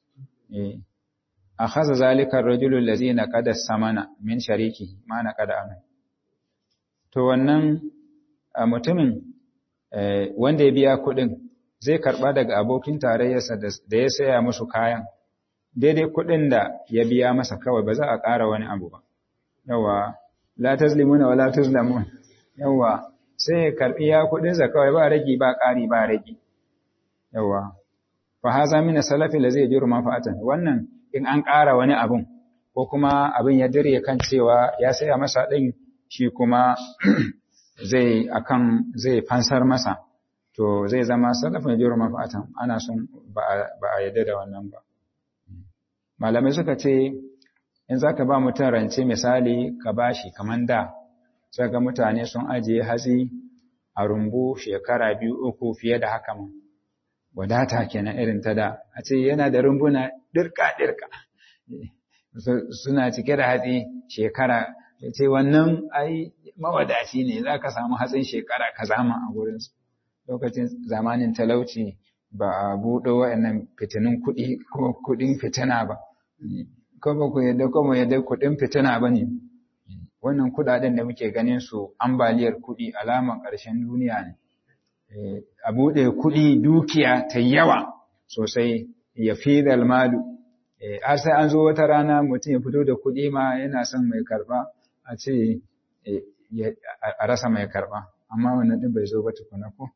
S1: A haza zalikar rajulun lazi na kada samana min shariki ma na kada amin. To wannan mutumin wanda ya biya kuɗin zai karɓa daga abokin tarayyarsa da ya saya musu kayan daidai kuɗin da ya biya masa kawai ba za a ƙara wani abu ba yawa la tazlimuna wala tuzlamun yawa sai ya karɓi ya kuɗinsa kawai ba ragi ba ƙari ba ragi yawa fa haza min salafi la zai jiru manfa'atan wannan in an ƙara wani abun ko kuma abin ya dire kan cewa ya saya masa ɗin shi kuma zai akan zai fansar masa to zai zama salafin jiru mafatan ana son ba a yadda da wannan ba malamai suka ce in za ka ba mutum rance misali ka bashi kamar da sai ga mutane sun ajiye hatsi a rumbu shekara biyu uku fiye da haka ma wadata kenan irin ta da a ce yana da rumbuna dirka dirka suna cike da hatsi shekara ya ce wannan ai mawadaci ne za ka samu hatsin shekara ka zama a gurinsu lokacin zamanin talauci ba a buɗe waɗannan fitinin kuɗi ko kuɗin fitina ba ko ba ku yadda ko mu yadda kuɗin fitina ba ne wannan kuɗaɗen da muke ganin su ambaliyar kuɗi alaman ƙarshen duniya ne a buɗe kuɗi dukiya ta yawa sosai ya fi malu har sai an zo wata rana mutum ya fito da kuɗi ma yana son mai karɓa a ce a rasa mai karɓa amma wannan ɗin bai zo ba tukuna ko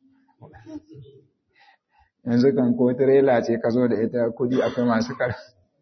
S1: yanzu kan ko tirela ce ka zo da ita kuɗi akwai masu karɓa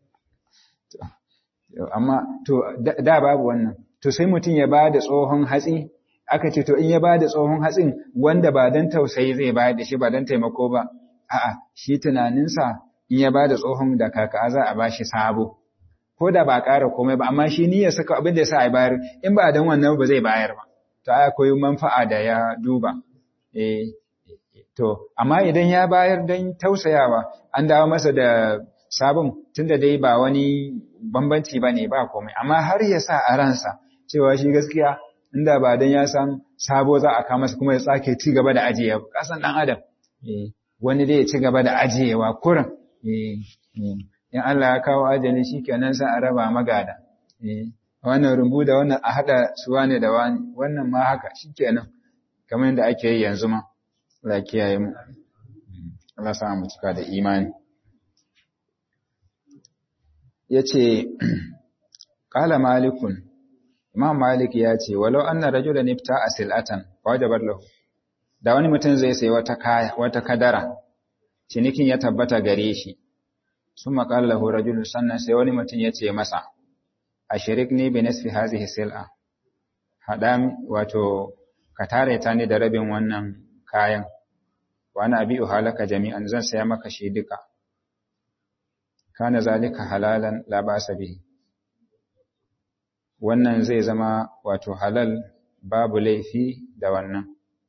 S1: amma to da babu wannan to sai mutum ya ba da tsohon hatsi aka ce to in ya ba da tsohon hatsin wanda ba don tausayi zai bayar da shi ba don taimako ba a'a shi tunaninsa in ya ba da tsohon da kaka za a bashi sabo ko da ba ƙara komai ba amma shi niyyar saka abin da ya sa a bayar in ba don wannan ba zai bayar ba to ai akwai manfa'a da ya duba eh to amma idan ya bayar don tausayawa an dawo masa da sabon tunda dai ba wani bambanci ba ne ba komai amma har ya sa a ransa cewa shi gaskiya inda ba dan ya san sabo za a kama masa kuma ya tsake ci gaba da ajiyewa kasan dan adam wani dai ya ci gaba da ajiyewa kurin in Allah ya kawo ajali shikenan sai a raba magada wannan rumbu da wannan a hada su wane da wani wannan ma haka shikenan kamar yadda ake yi yanzu ma Allah kiyaye mu Allah sa mu cika da imani yace qala malikun Imam Malik ya ce, walau anna rajulan ifta sil'atan wajabar lahu. Da wani mutum zai sayi wata kaya, wata kadara, cinikin ya tabbata gare shi. Sun maƙala lahu rajulun sannan sai wani mutum ya ce masa, a shirik ne bi nasfi hazihi sil'a. Haɗa wato ka tare ta ni da rabin wannan kayan. Wa ana abi halaka jami'an zan saya maka shi duka. Kana zalika halalan la ba'sa bihi. wannan zai zama wato halal babu laifi da wannan.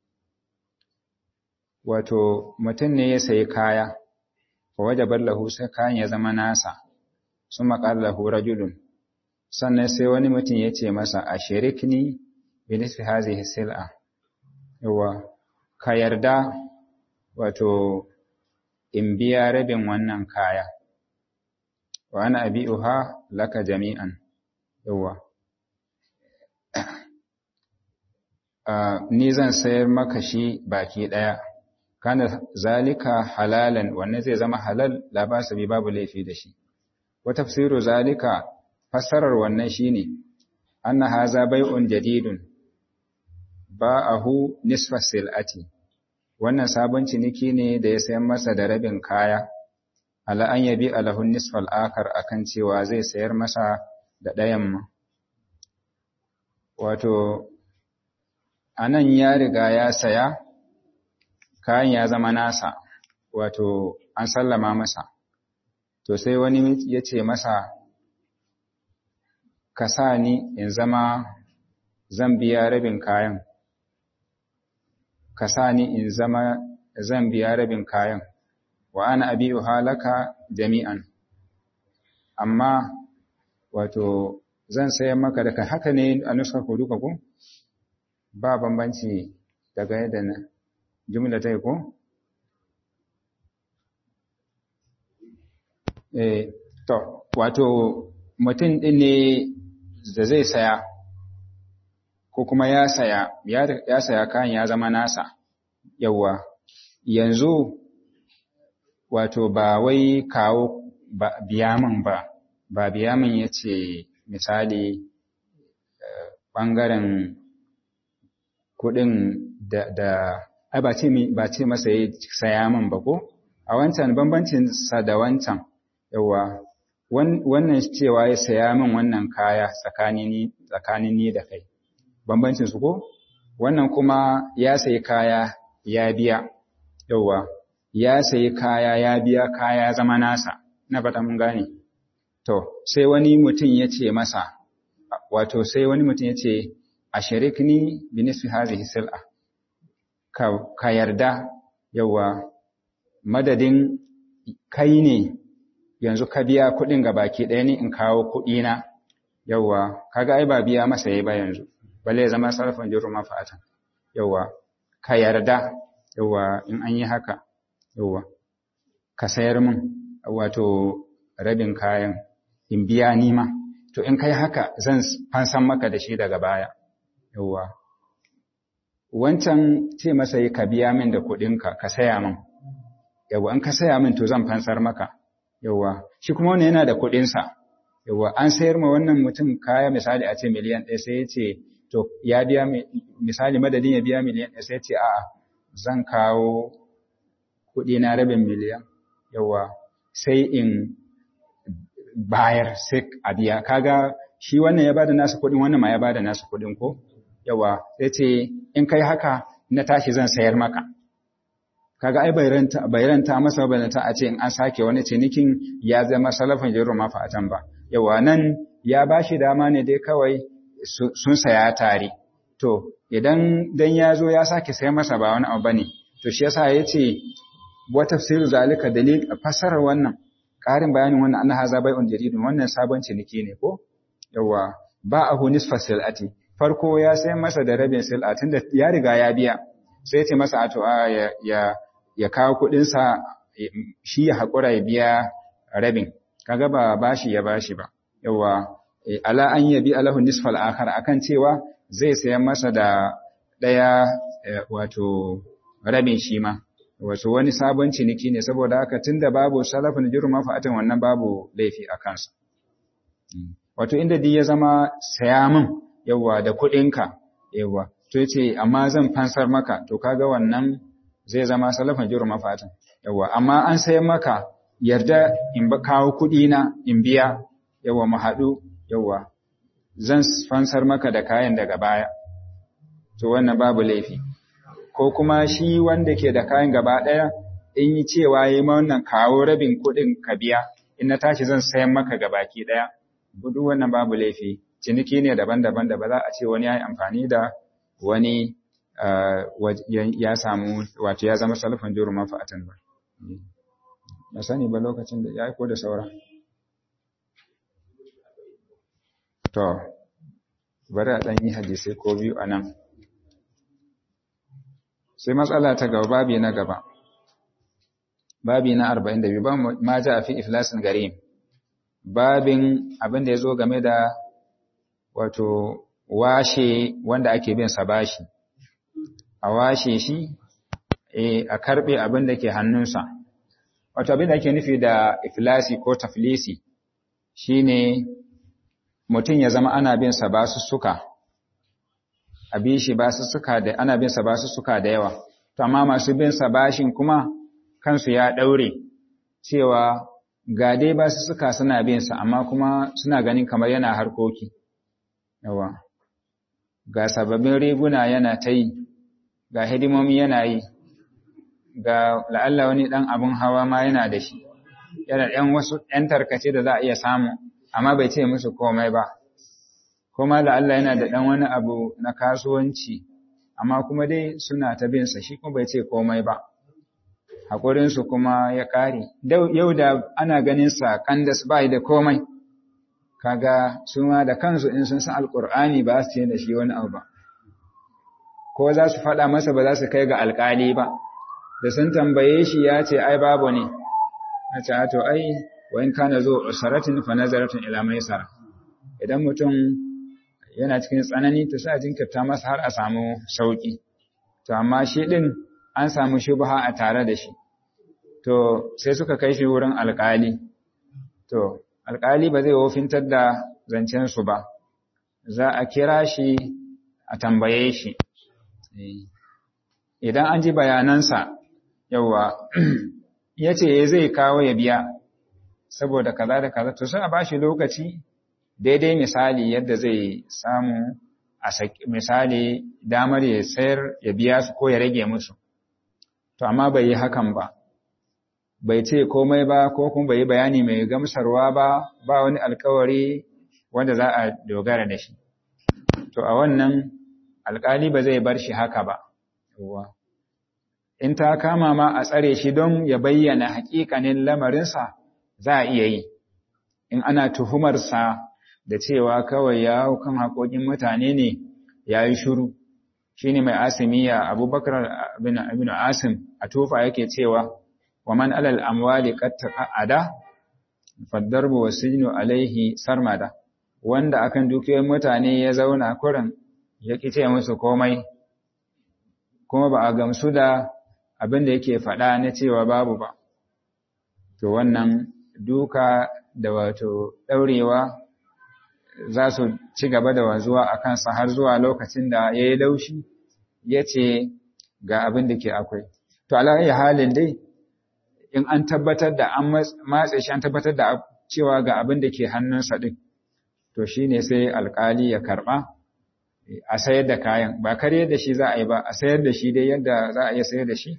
S1: Wato mutum ne ya sayi kaya, wa wajabar lahu sai kayan ya zama nasa, su maƙar lahu rajulun, sannan sai wani mutum ya ce masa a shirikni binisfi hazihi sil'a, yawa, ka yarda wato in biya rabin wannan kaya, wa ana abi'uha laka jami'an, yawa. Uh, ni zan sayar maka shi baki ɗaya, kana zalika halalan wanne zai zama halal labasa bi babu laifi da shi. Wa tafsiru zalika fassarar wannan shine anna haza bai'un jadidun ba'ahu nisfa sil'ati. Wannan sabon ciniki ne da ya sayan masa da rabin kaya, ala an yabi alahun nisfal akar akan cewa zai sayar masa da ɗayan ma. Wato, a nan ya riga ya saya, kayan ya zama nasa, wato an sallama masa. To sai wani ya ce masa, ka sa ni in zama zan biya rabin kayan, ka sa ni in zama zan biya rabin kayan, wa ana abiyu halaka jami'an. Amma, wato, zan sayar maka da haka ne a nuskar ku duka ku? ba bambanci daga yadda na jumla ta yi ko? Eh, to, wato mutum ɗin ne da zai saya, ko kuma ya saya, ya saya kayan ya zama nasa, yawwa, yanzu wato ba wai kawo biya min ba, ba biya min ya ce misali ɓangaren kuɗin da da ai ba ce ba ce masa ya saya min ba ko a wancan bambancin sa da wancan yawa wannan cewa ya saya min wannan kaya tsakanin ni tsakanin ni da kai bambancin su ko wannan kuma ya sayi kaya ya biya yawa ya sayi kaya ya biya kaya zama nasa na fata mun gane to sai wani mutum ya ce masa wato sai wani mutum ya ce a sharikni bi nisfi hazihi sil'a ka, ka yarda yawa madadin kai ne yanzu ka biya kuɗin ga baki ɗaya ne in kawo kuɗi na yawa kaga ai ba biya masa yayi ba yanzu balle ya zama sarfin jirru mafatan yawa ka yarda yawa in an yi haka yawa ka sayar min wato rabin kayan in biya nima to in kai haka zan fansan maka da shi daga baya yawwa wancan ce masa yi ka biya min da kuɗinka ka saya min yawwa in ka saya min to zan fansar maka yawwa shi kuma wannan yana da kuɗinsa yawwa an sayar ma wannan mutum kaya misali a ce miliyan ɗaya sai ya ce to ya biya misali madadin ya biya miliyan ɗaya sai ya ce a'a zan kawo kuɗi na rabin miliyan yawwa sai in bayar sai a biya kaga shi wannan ya bada nasu kuɗin wannan ma ya bada nasu kuɗin ko yawa sai ce in kai haka na tashi zan sayar maka kaga ai bai ranta masa balanta a ce in an sake wani cinikin ya zama salafin jiru mafa'atan ba yawa nan ya bashi dama ne dai kawai sun saya tare to idan dan ya zo ya sake sayar masa ba wani abu bane to shi yasa yace wa tafsiru zalika dalil fasarar wannan ƙarin bayanin wannan annaha za bai'un jaridun wannan sabon ciniki ne ko yawa ba ahu nisfa silati farko ya sai masa da rabin sil'a tunda ya riga ya biya sai ce masa ato a ya ya, ya kawo kuɗin sa shi ya hakura ya biya rabin kaga ba bashi ya bashi ba yawa ala an yabi alahu nisfal akhar akan cewa zai sayan masa da daya wato rabin shi ma wasu wani sabon ciniki ne saboda haka tunda babu salafin jiru mafa'atan wannan babu laifi a kansa wato inda duk ya zama saya min yawa da kuɗinka yawa to yace amma zan fansar maka to kaga wannan zai zama salafin jiru mafa'atan yawa amma an sayan maka yarda in ba kawo kuɗi na in biya yawa mu haɗu yawa zan fansar maka da kayan daga baya to wannan babu laifi ko kuma shi wanda ke da kayan gaba ɗaya in yi cewa yi ma wannan kawo rabin kuɗin ka biya in na tashi zan sayan maka gabaki ɗaya duk wannan babu laifi ciniki ne daban-daban da ba za a ce wani ya yi amfani da wani ya samu wato ya zama salafin juru manfa'atan ba na sani ba lokacin da ya ko da saura to bari a ɗan yi hadisai ko biyu a nan sai matsala ta gaba babi na gaba babi na 42 ba ma ja fi iflasin gari babin abin da ya zo game da wato washe wanda ake bin sa bashi a washe shi a karbe abin da ke hannunsa wato abin da ake nufi da iflasi ko taflisi shine mutum ya zama ana bin sa basussuka a bi shi basussuka da ana bin sa basussuka da yawa to amma masu bin sa bashin kuma kansu ya daure cewa ga dai basussuka suna bin sa amma kuma suna ganin kamar yana harkoki yawa ga sababbin riguna yana ta yi ga hidimomi yana yi ga la'alla wani dan abun hawa ma yana da shi yana ɗan wasu ɗan tarkace da za a iya samu amma bai ce musu komai ba kuma la'alla yana da ɗan wani abu na kasuwanci amma kuma dai suna ta bin sa shi kuma bai ce komai ba haƙurinsu kuma ya ƙare yau da ana ganin sa kandas ba da komai kaga su ma da kansu in sun san alƙur'ani ba su ce da shi wani abu ba ko za su faɗa masa ba za su kai ga alƙali ba da sun tambaye shi ya ce ai babu ne a ce to ai wa in kana zo usaratin fa nazaratun ila maisara idan mutum yana cikin tsanani to sai a jinkirta masa har a samu sauki to amma shi din an samu shubha a tare da shi to sai suka kai shi wurin alƙali to alƙali ba zai wofintar da zancen su ba za a kira shi a tambaye shi idan an ji bayanansa yawa ya ce zai kawo ya biya saboda kaza da kaza to sai a bashi lokaci daidai misali yadda zai samu a misali damar ya sayar ya biya su ko ya rage musu to amma bai yi hakan ba bai ce komai ba ko kuma bai yi bayani mai gamsarwa ba ba wani alkawari wanda za a dogara da shi to a wannan alkali ba zai bar shi haka ba in ta kama ma a tsare shi don ya bayyana hakikanin lamarinsa za a iya yi in ana tuhumarsa da cewa kawai ya kan haƙoƙin mutane ne ya yi shuru shi ne mai asimiya abubakar bin asim a tufa yake cewa wa man alal amwali qad taqada faddarbu wasinu alaihi sarmada wanda akan dukiyoyin mutane ya zauna kurin ya kice musu komai kuma ba a gamsu da abin da yake faɗa na cewa babu ba to wannan duka da wato ɗaurewa za su ci gaba da wanzuwa a kansa har zuwa lokacin da ya yi laushi ya ce ga abin da ke akwai to alayi halin dai in an tabbatar da an matse shi an tabbatar da cewa ga abin da ke hannunsa ɗin to shi ne sai alkali ya karɓa a sayar da kayan ba kare da shi za a yi ba a sayar da shi dai yadda za a iya sayar da shi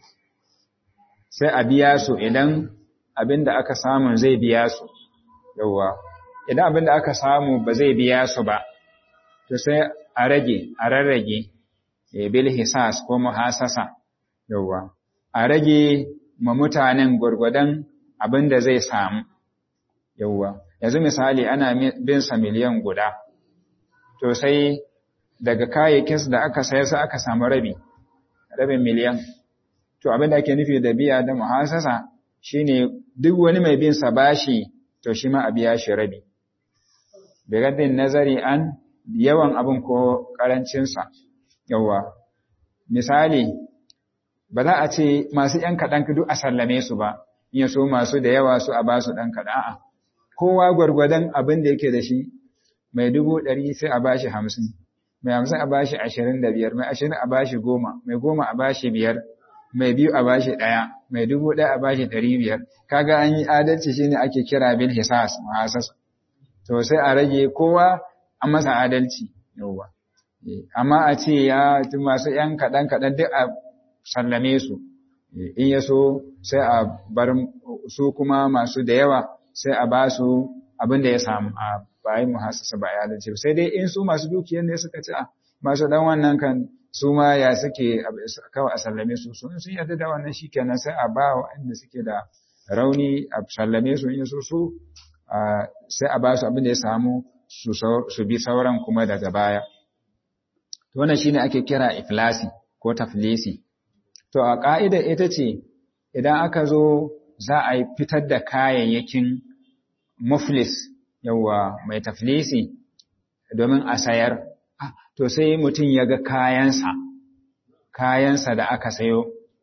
S1: sai a biya su idan abin da aka samu zai biya su yauwa idan abin da aka samu ba zai biya su ba to sai a rage a rarrage bil hisas ko muhasasa yauwa a rage ma mutanen gwargwadon abin da zai samu yauwa yanzu misali ana bin sa miliyan guda to sai daga kayayyakin da aka sayar sai aka samu rabi rabin miliyan to abin da ake nufi da biya da muhasasa shine duk wani mai bin sa bashi to shi ma a biya shi rabi bigaddin nazari an yawan abin ko karancin sa yawa misali ba za a ce masu ‘yan kaɗan duk a sallame su ba, in so masu da yawa su a ba su ɗan kaɗan a'a. Kowa gwargwadon abin da yake da shi, mai dubu ɗari sai a ba shi hamsin, mai hamsin a ba shi ashirin da biyar, mai ashirin a ba shi goma, mai goma a ba shi biyar, mai biyu a ba shi ɗaya, mai dubu ɗaya a ba shi ɗari biyar. Kaga an yi adalci shine ake kira bil hisas muhasasa. To sai a rage kowa an masa adalci yauwa. Amma a ce ya masu ‘yan kaɗan kaɗan duk a sallame su in ya so sai a bar su kuma masu da yawa sai a ba su abin da ya samu a bayan muhassasa ba ya dace sai dai in su masu dukiyar ne suka ci a masu dan wannan kan su ma ya suke kawai a sallame su sun sun yarda da wannan shikenan sai a ba waɗanda suke da rauni a sallame su in so su sai a ba su abin da ya samu su bi sauran kuma daga baya to wannan shine ake kira iflasi ko taflisi To, a ƙa'idar ita ce, idan aka zo za a yi fitar da kayayyakin muflis, yawa mai taflisi, domin a sayar, to sai mutum ya ga kayansa, kayansa da aka sayo,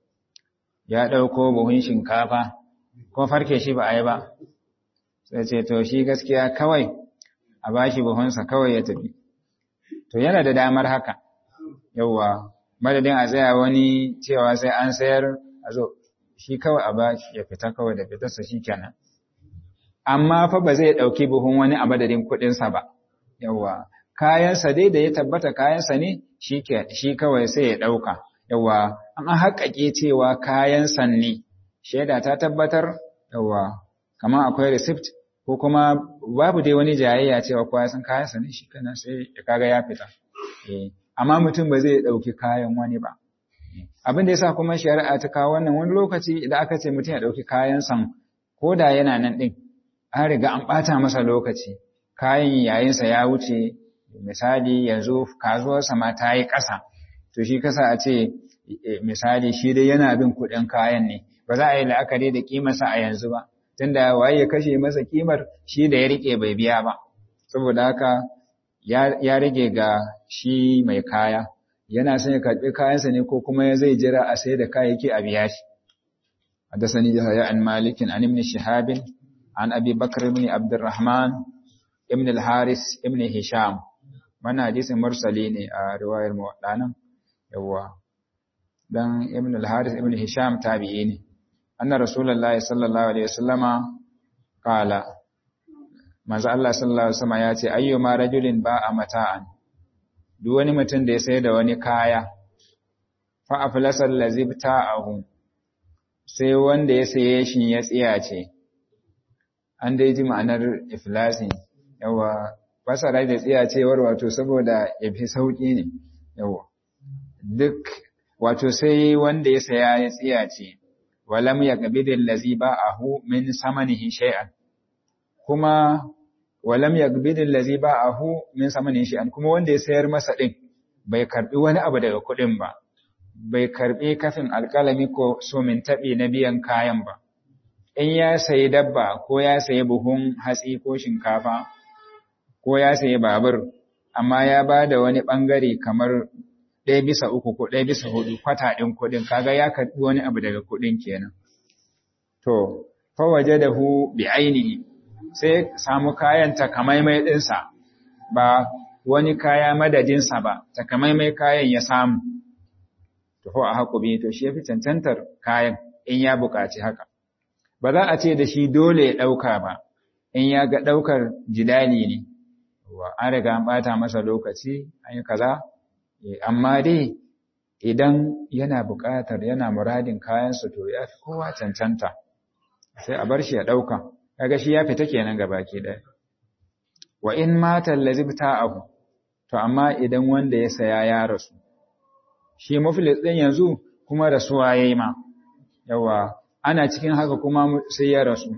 S1: ya ɗauko buhun shinkafa, ko farke shi ba a yi ba, sai ce, to shi gaskiya kawai, a ba shi buhunsa kawai ya tafi. To, yana da damar haka, yawa. madadin a tsaya wani cewa sai an sayar a zo shi kawai a ba ya fita kawai da fitarsa shi kenan amma fa ba zai ɗauki buhun wani a madadin kuɗinsa ba yawa kayansa dai da ya tabbata kayansa ne shi kawai sai ya ɗauka yawa an haƙaƙe cewa kayansa ne shaida ta tabbatar yawa kamar akwai receipt ko kuma babu dai wani jayayya cewa kowa san kayansa ne shi kenan sai ya kaga ya fita eh amma mutum ba zai ɗauki kayan wani ba. Abin da ya sa kuma shari'a ta kawo wannan wani lokaci idan aka ce mutum ya ɗauki kayan san ko da yana nan ɗin, an riga an ɓata masa lokaci, kayan yayinsa ya wuce, misali yanzu kasuwarsa ma ta yi ƙasa, to shi kasa a ce misali shi dai yana bin kuɗin kayan ne, ba za a yi la'akari da ƙimarsa a yanzu ba, tunda waye ya kashe masa ƙimar shi da ya riƙe bai biya ba. Saboda haka ya rage ga shi mai kaya yana son ya karɓi kayansa ne ko kuma zai jira a sai da kayayyaki a biya shi حدثني يحيى عن مالك عن ابن شهاب عن أبي بكر بن عبد الرحمن ابن الحارث ابن هشام من حديث مرسلين رواية المولانا يوا دان ابن الحارث ابن هشام تابعين أن رسول الله صلى الله عليه وسلم قال manzo Allah sallallahu alaihi wasallam ya ce ayyuma rajulin ba'a mata'an duk wani mutum da ya sayar da wani kaya fa aflasal ladzi ta'ahu sai wanda ya saye shi ya tsiyace an dai ji ma'anar iflasi yawa fasara da tsiyacewar wato saboda ya fi sauki ne yawa duk wato sai wanda ya saya ya tsiyace walam yaqbidil ladzi ba'ahu min samanihi shay'an kuma walam yagbid allazi ba'ahu min samanin shay'an kuma wanda ya sayar masa din bai karbi wani abu daga kuɗin ba bai karbi kafin alƙalami ko so min taɓi na biyan kayan ba in ya sayi dabba ko ya sayi buhun hatsi ko shinkafa ko ya sayi babur amma ya ba da wani ɓangare kamar ɗaya bisa uku ko ɗaya bisa hudu kwata ɗin kuɗin kaga ya karɓi wani abu daga kuɗin kenan to fa waje da hu bi ainihi sai samu kayan takamaimai ɗinsa ba wani kaya madadinsa ba takamaimai kayan ya samu to a haƙu bi to shi ya fi cancantar kayan in ya buƙaci haka ba za a ce da shi dole ya ɗauka ba in ya ga ɗaukar jidali ne an riga an ɓata masa lokaci an yi kaza amma dai idan yana buƙatar yana muradin kayansu to ya fi kowa cancanta sai a bar shi ya ɗauka kaga shi ya fita kenan ga baki ɗaya wa in mata lazibta ahu to amma idan wanda ya saya ya rasu shi muflis ɗin yanzu kuma rasuwa yayi ma yawa ana cikin haka kuma sai ya rasu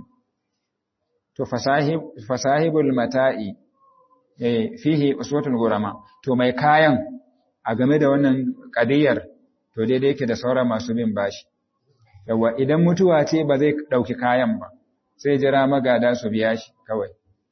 S1: to fasahib fasahibul mata'i eh fihi uswatul gurama to mai kayan a game da wannan kadiyar to daidai yake da sauran masu bin bashi yawa idan mutuwa ce ba zai dauki kayan ba sai jira magada su biya shi kawai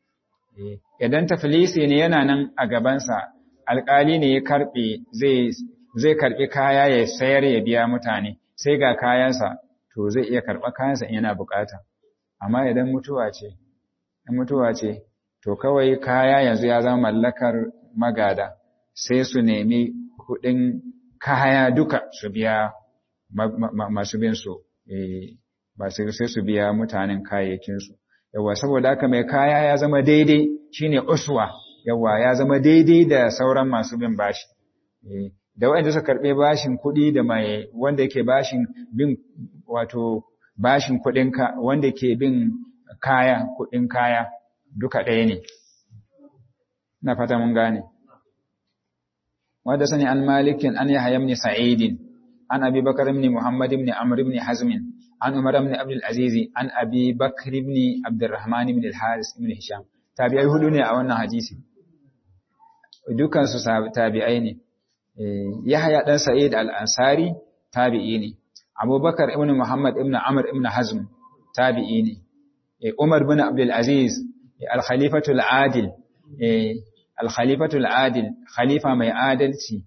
S1: idan tafilisi ne yana nan a gabansa alkali ne ya karbe zai zai karbi kaya ya sayar ya biya mutane sai ga kayansa to zai iya karɓa kayansa in yana bukata amma idan mutuwa ce in mutuwa ce to kawai kaya yanzu ya zama mallakar magada sai su nemi kuɗin kaya duka su biya masu bin su ba sai su biya mutanen kayayyakinsu yawa saboda haka mai kaya ya zama daidai shine uswa yawa ya zama daidai da sauran masu bin bashi da waɗanda suka karɓe bashin kuɗi da mai wanda yake bashin bin wato bashin kuɗin ka wanda ke bin kaya kuɗin kaya duka ɗaya ne na fata mun gane wanda sani an malikin an yahya ibn sa'idin an abi bakar ibn muhammad ibn amr ibn hazm an umar ibn abdul aziz an abi bakr ibn abdurrahman ibn al-haris ibn hisham tabi'ai hudu ne a wannan hadisi dukan su tabi'ai ne Yahya ɗan Sa'id al-Ansari tabi'i ne, Abubakar ibn Muhammad ibn Amr ibn Hazm tabi'i ne, Umar ibn Abdul Aziz al-Khalifatul Adil, al-Khalifatul Adil, khalifa mai adalci.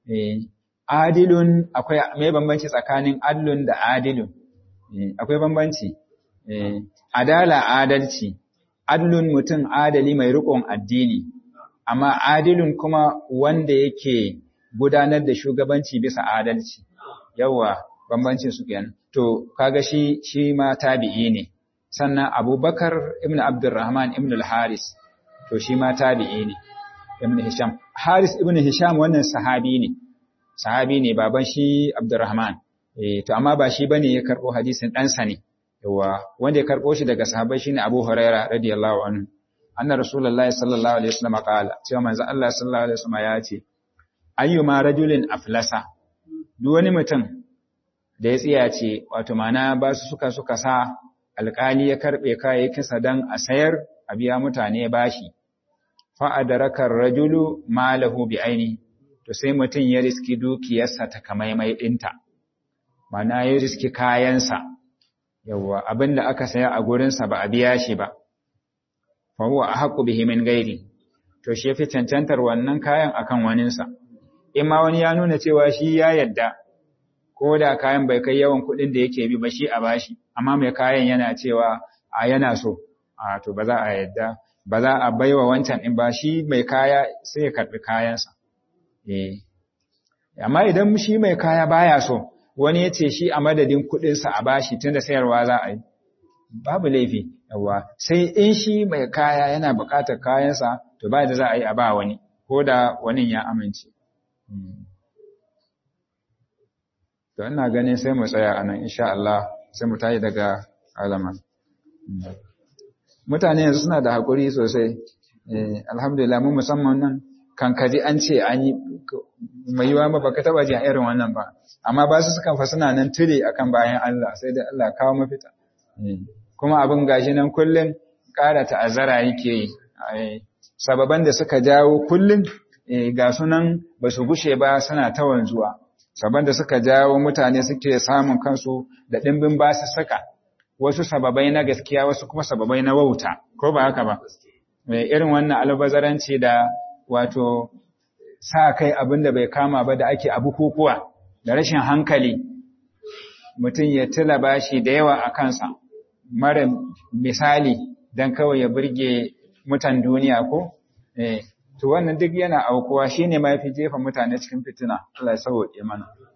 S1: Adilun akwai mai bambanci tsakanin adlun da adilun, akwai bambanci. Adala adalci, adlun mutum adali mai riƙon addini, amma adilun kuma wanda yake gudanar da shugabanci bisa adalci yawa bambancin su kenan to kaga shi shi ma tabi'i ne sannan Abubakar ibn Abdurrahman ibn al-Haris to shi ma tabi'i ne ibn Hisham Haris ibn Hisham wannan sahabi ne sahabi ne baban shi Abdurrahman eh to amma ba shi bane ya karbo hadisin dan sa ne yawa wanda ya karbo shi daga sahabbai shine Abu Huraira radiyallahu anhu anna rasulullahi sallallahu alaihi wasallam qala cewa manzo Allah sallallahu alaihi wasallam ya ce ayyuma rajulin aflasa duk wani mutum da ya tsiyace wato mana ba su suka suka sa alƙali ya karɓe kayayyakinsa don a sayar a biya mutane bashi fa adraka rajulu malahu bi aini to sai mutum ya riski dukiyarsa ta kamaimai ɗinta mana ya riski kayansa yawwa abinda aka saya a gurinsa ba a biya shi ba fa huwa ahqqu bihi min ghairi to shi yafi cancantar wannan kayan akan waninsa in ma wani ya nuna cewa shi ya yadda ko da kayan bai kai yawan kuɗin da yake bi ba shi a bashi amma mai kayan yana cewa a yana so a to ba za a yadda ba za a baiwa wancan in ba shi mai kaya sai ya karɓi kayansa eh amma idan shi mai kaya baya so wani ya ce shi a madadin kuɗinsa a bashi tunda sayarwa za a yi babu laifi yawa sai in shi mai kaya yana buƙatar kayansa to ba da za a yi a ba wani ko da wani ya amince To ina ganin sai mu tsaya anan insha Allah sai mu tayi daga alaman. Mutane yanzu suna da hakuri sosai. Eh alhamdulillah mu musamman nan kan kaji an ce an yi mai yiwa ba baka taba ji irin wannan ba. Amma ba su sukan fa suna nan tire akan bayan Allah sai dai Allah kawo mafita. Kuma abin gashi nan kullun ƙara ta'azzara yake yi. Sababan da suka jawo kullun ga sunan ba su gushe ba suna ta wanzuwa saban da suka jawo mutane suke samun kansu da ɗimbin basussuka wasu sababai na gaskiya wasu kuma sababai na wauta ko ba haka ba irin wannan albazaranci da wato sa kai abin da bai kama ba da ake a bukukuwa da rashin hankali mutum ya tila bashi da yawa a kansa mara misali don kawai ya burge mutan duniya ko to wannan duk yana aukuwa shine ma yafi jefa mutane cikin fitina Allah ya sauke mana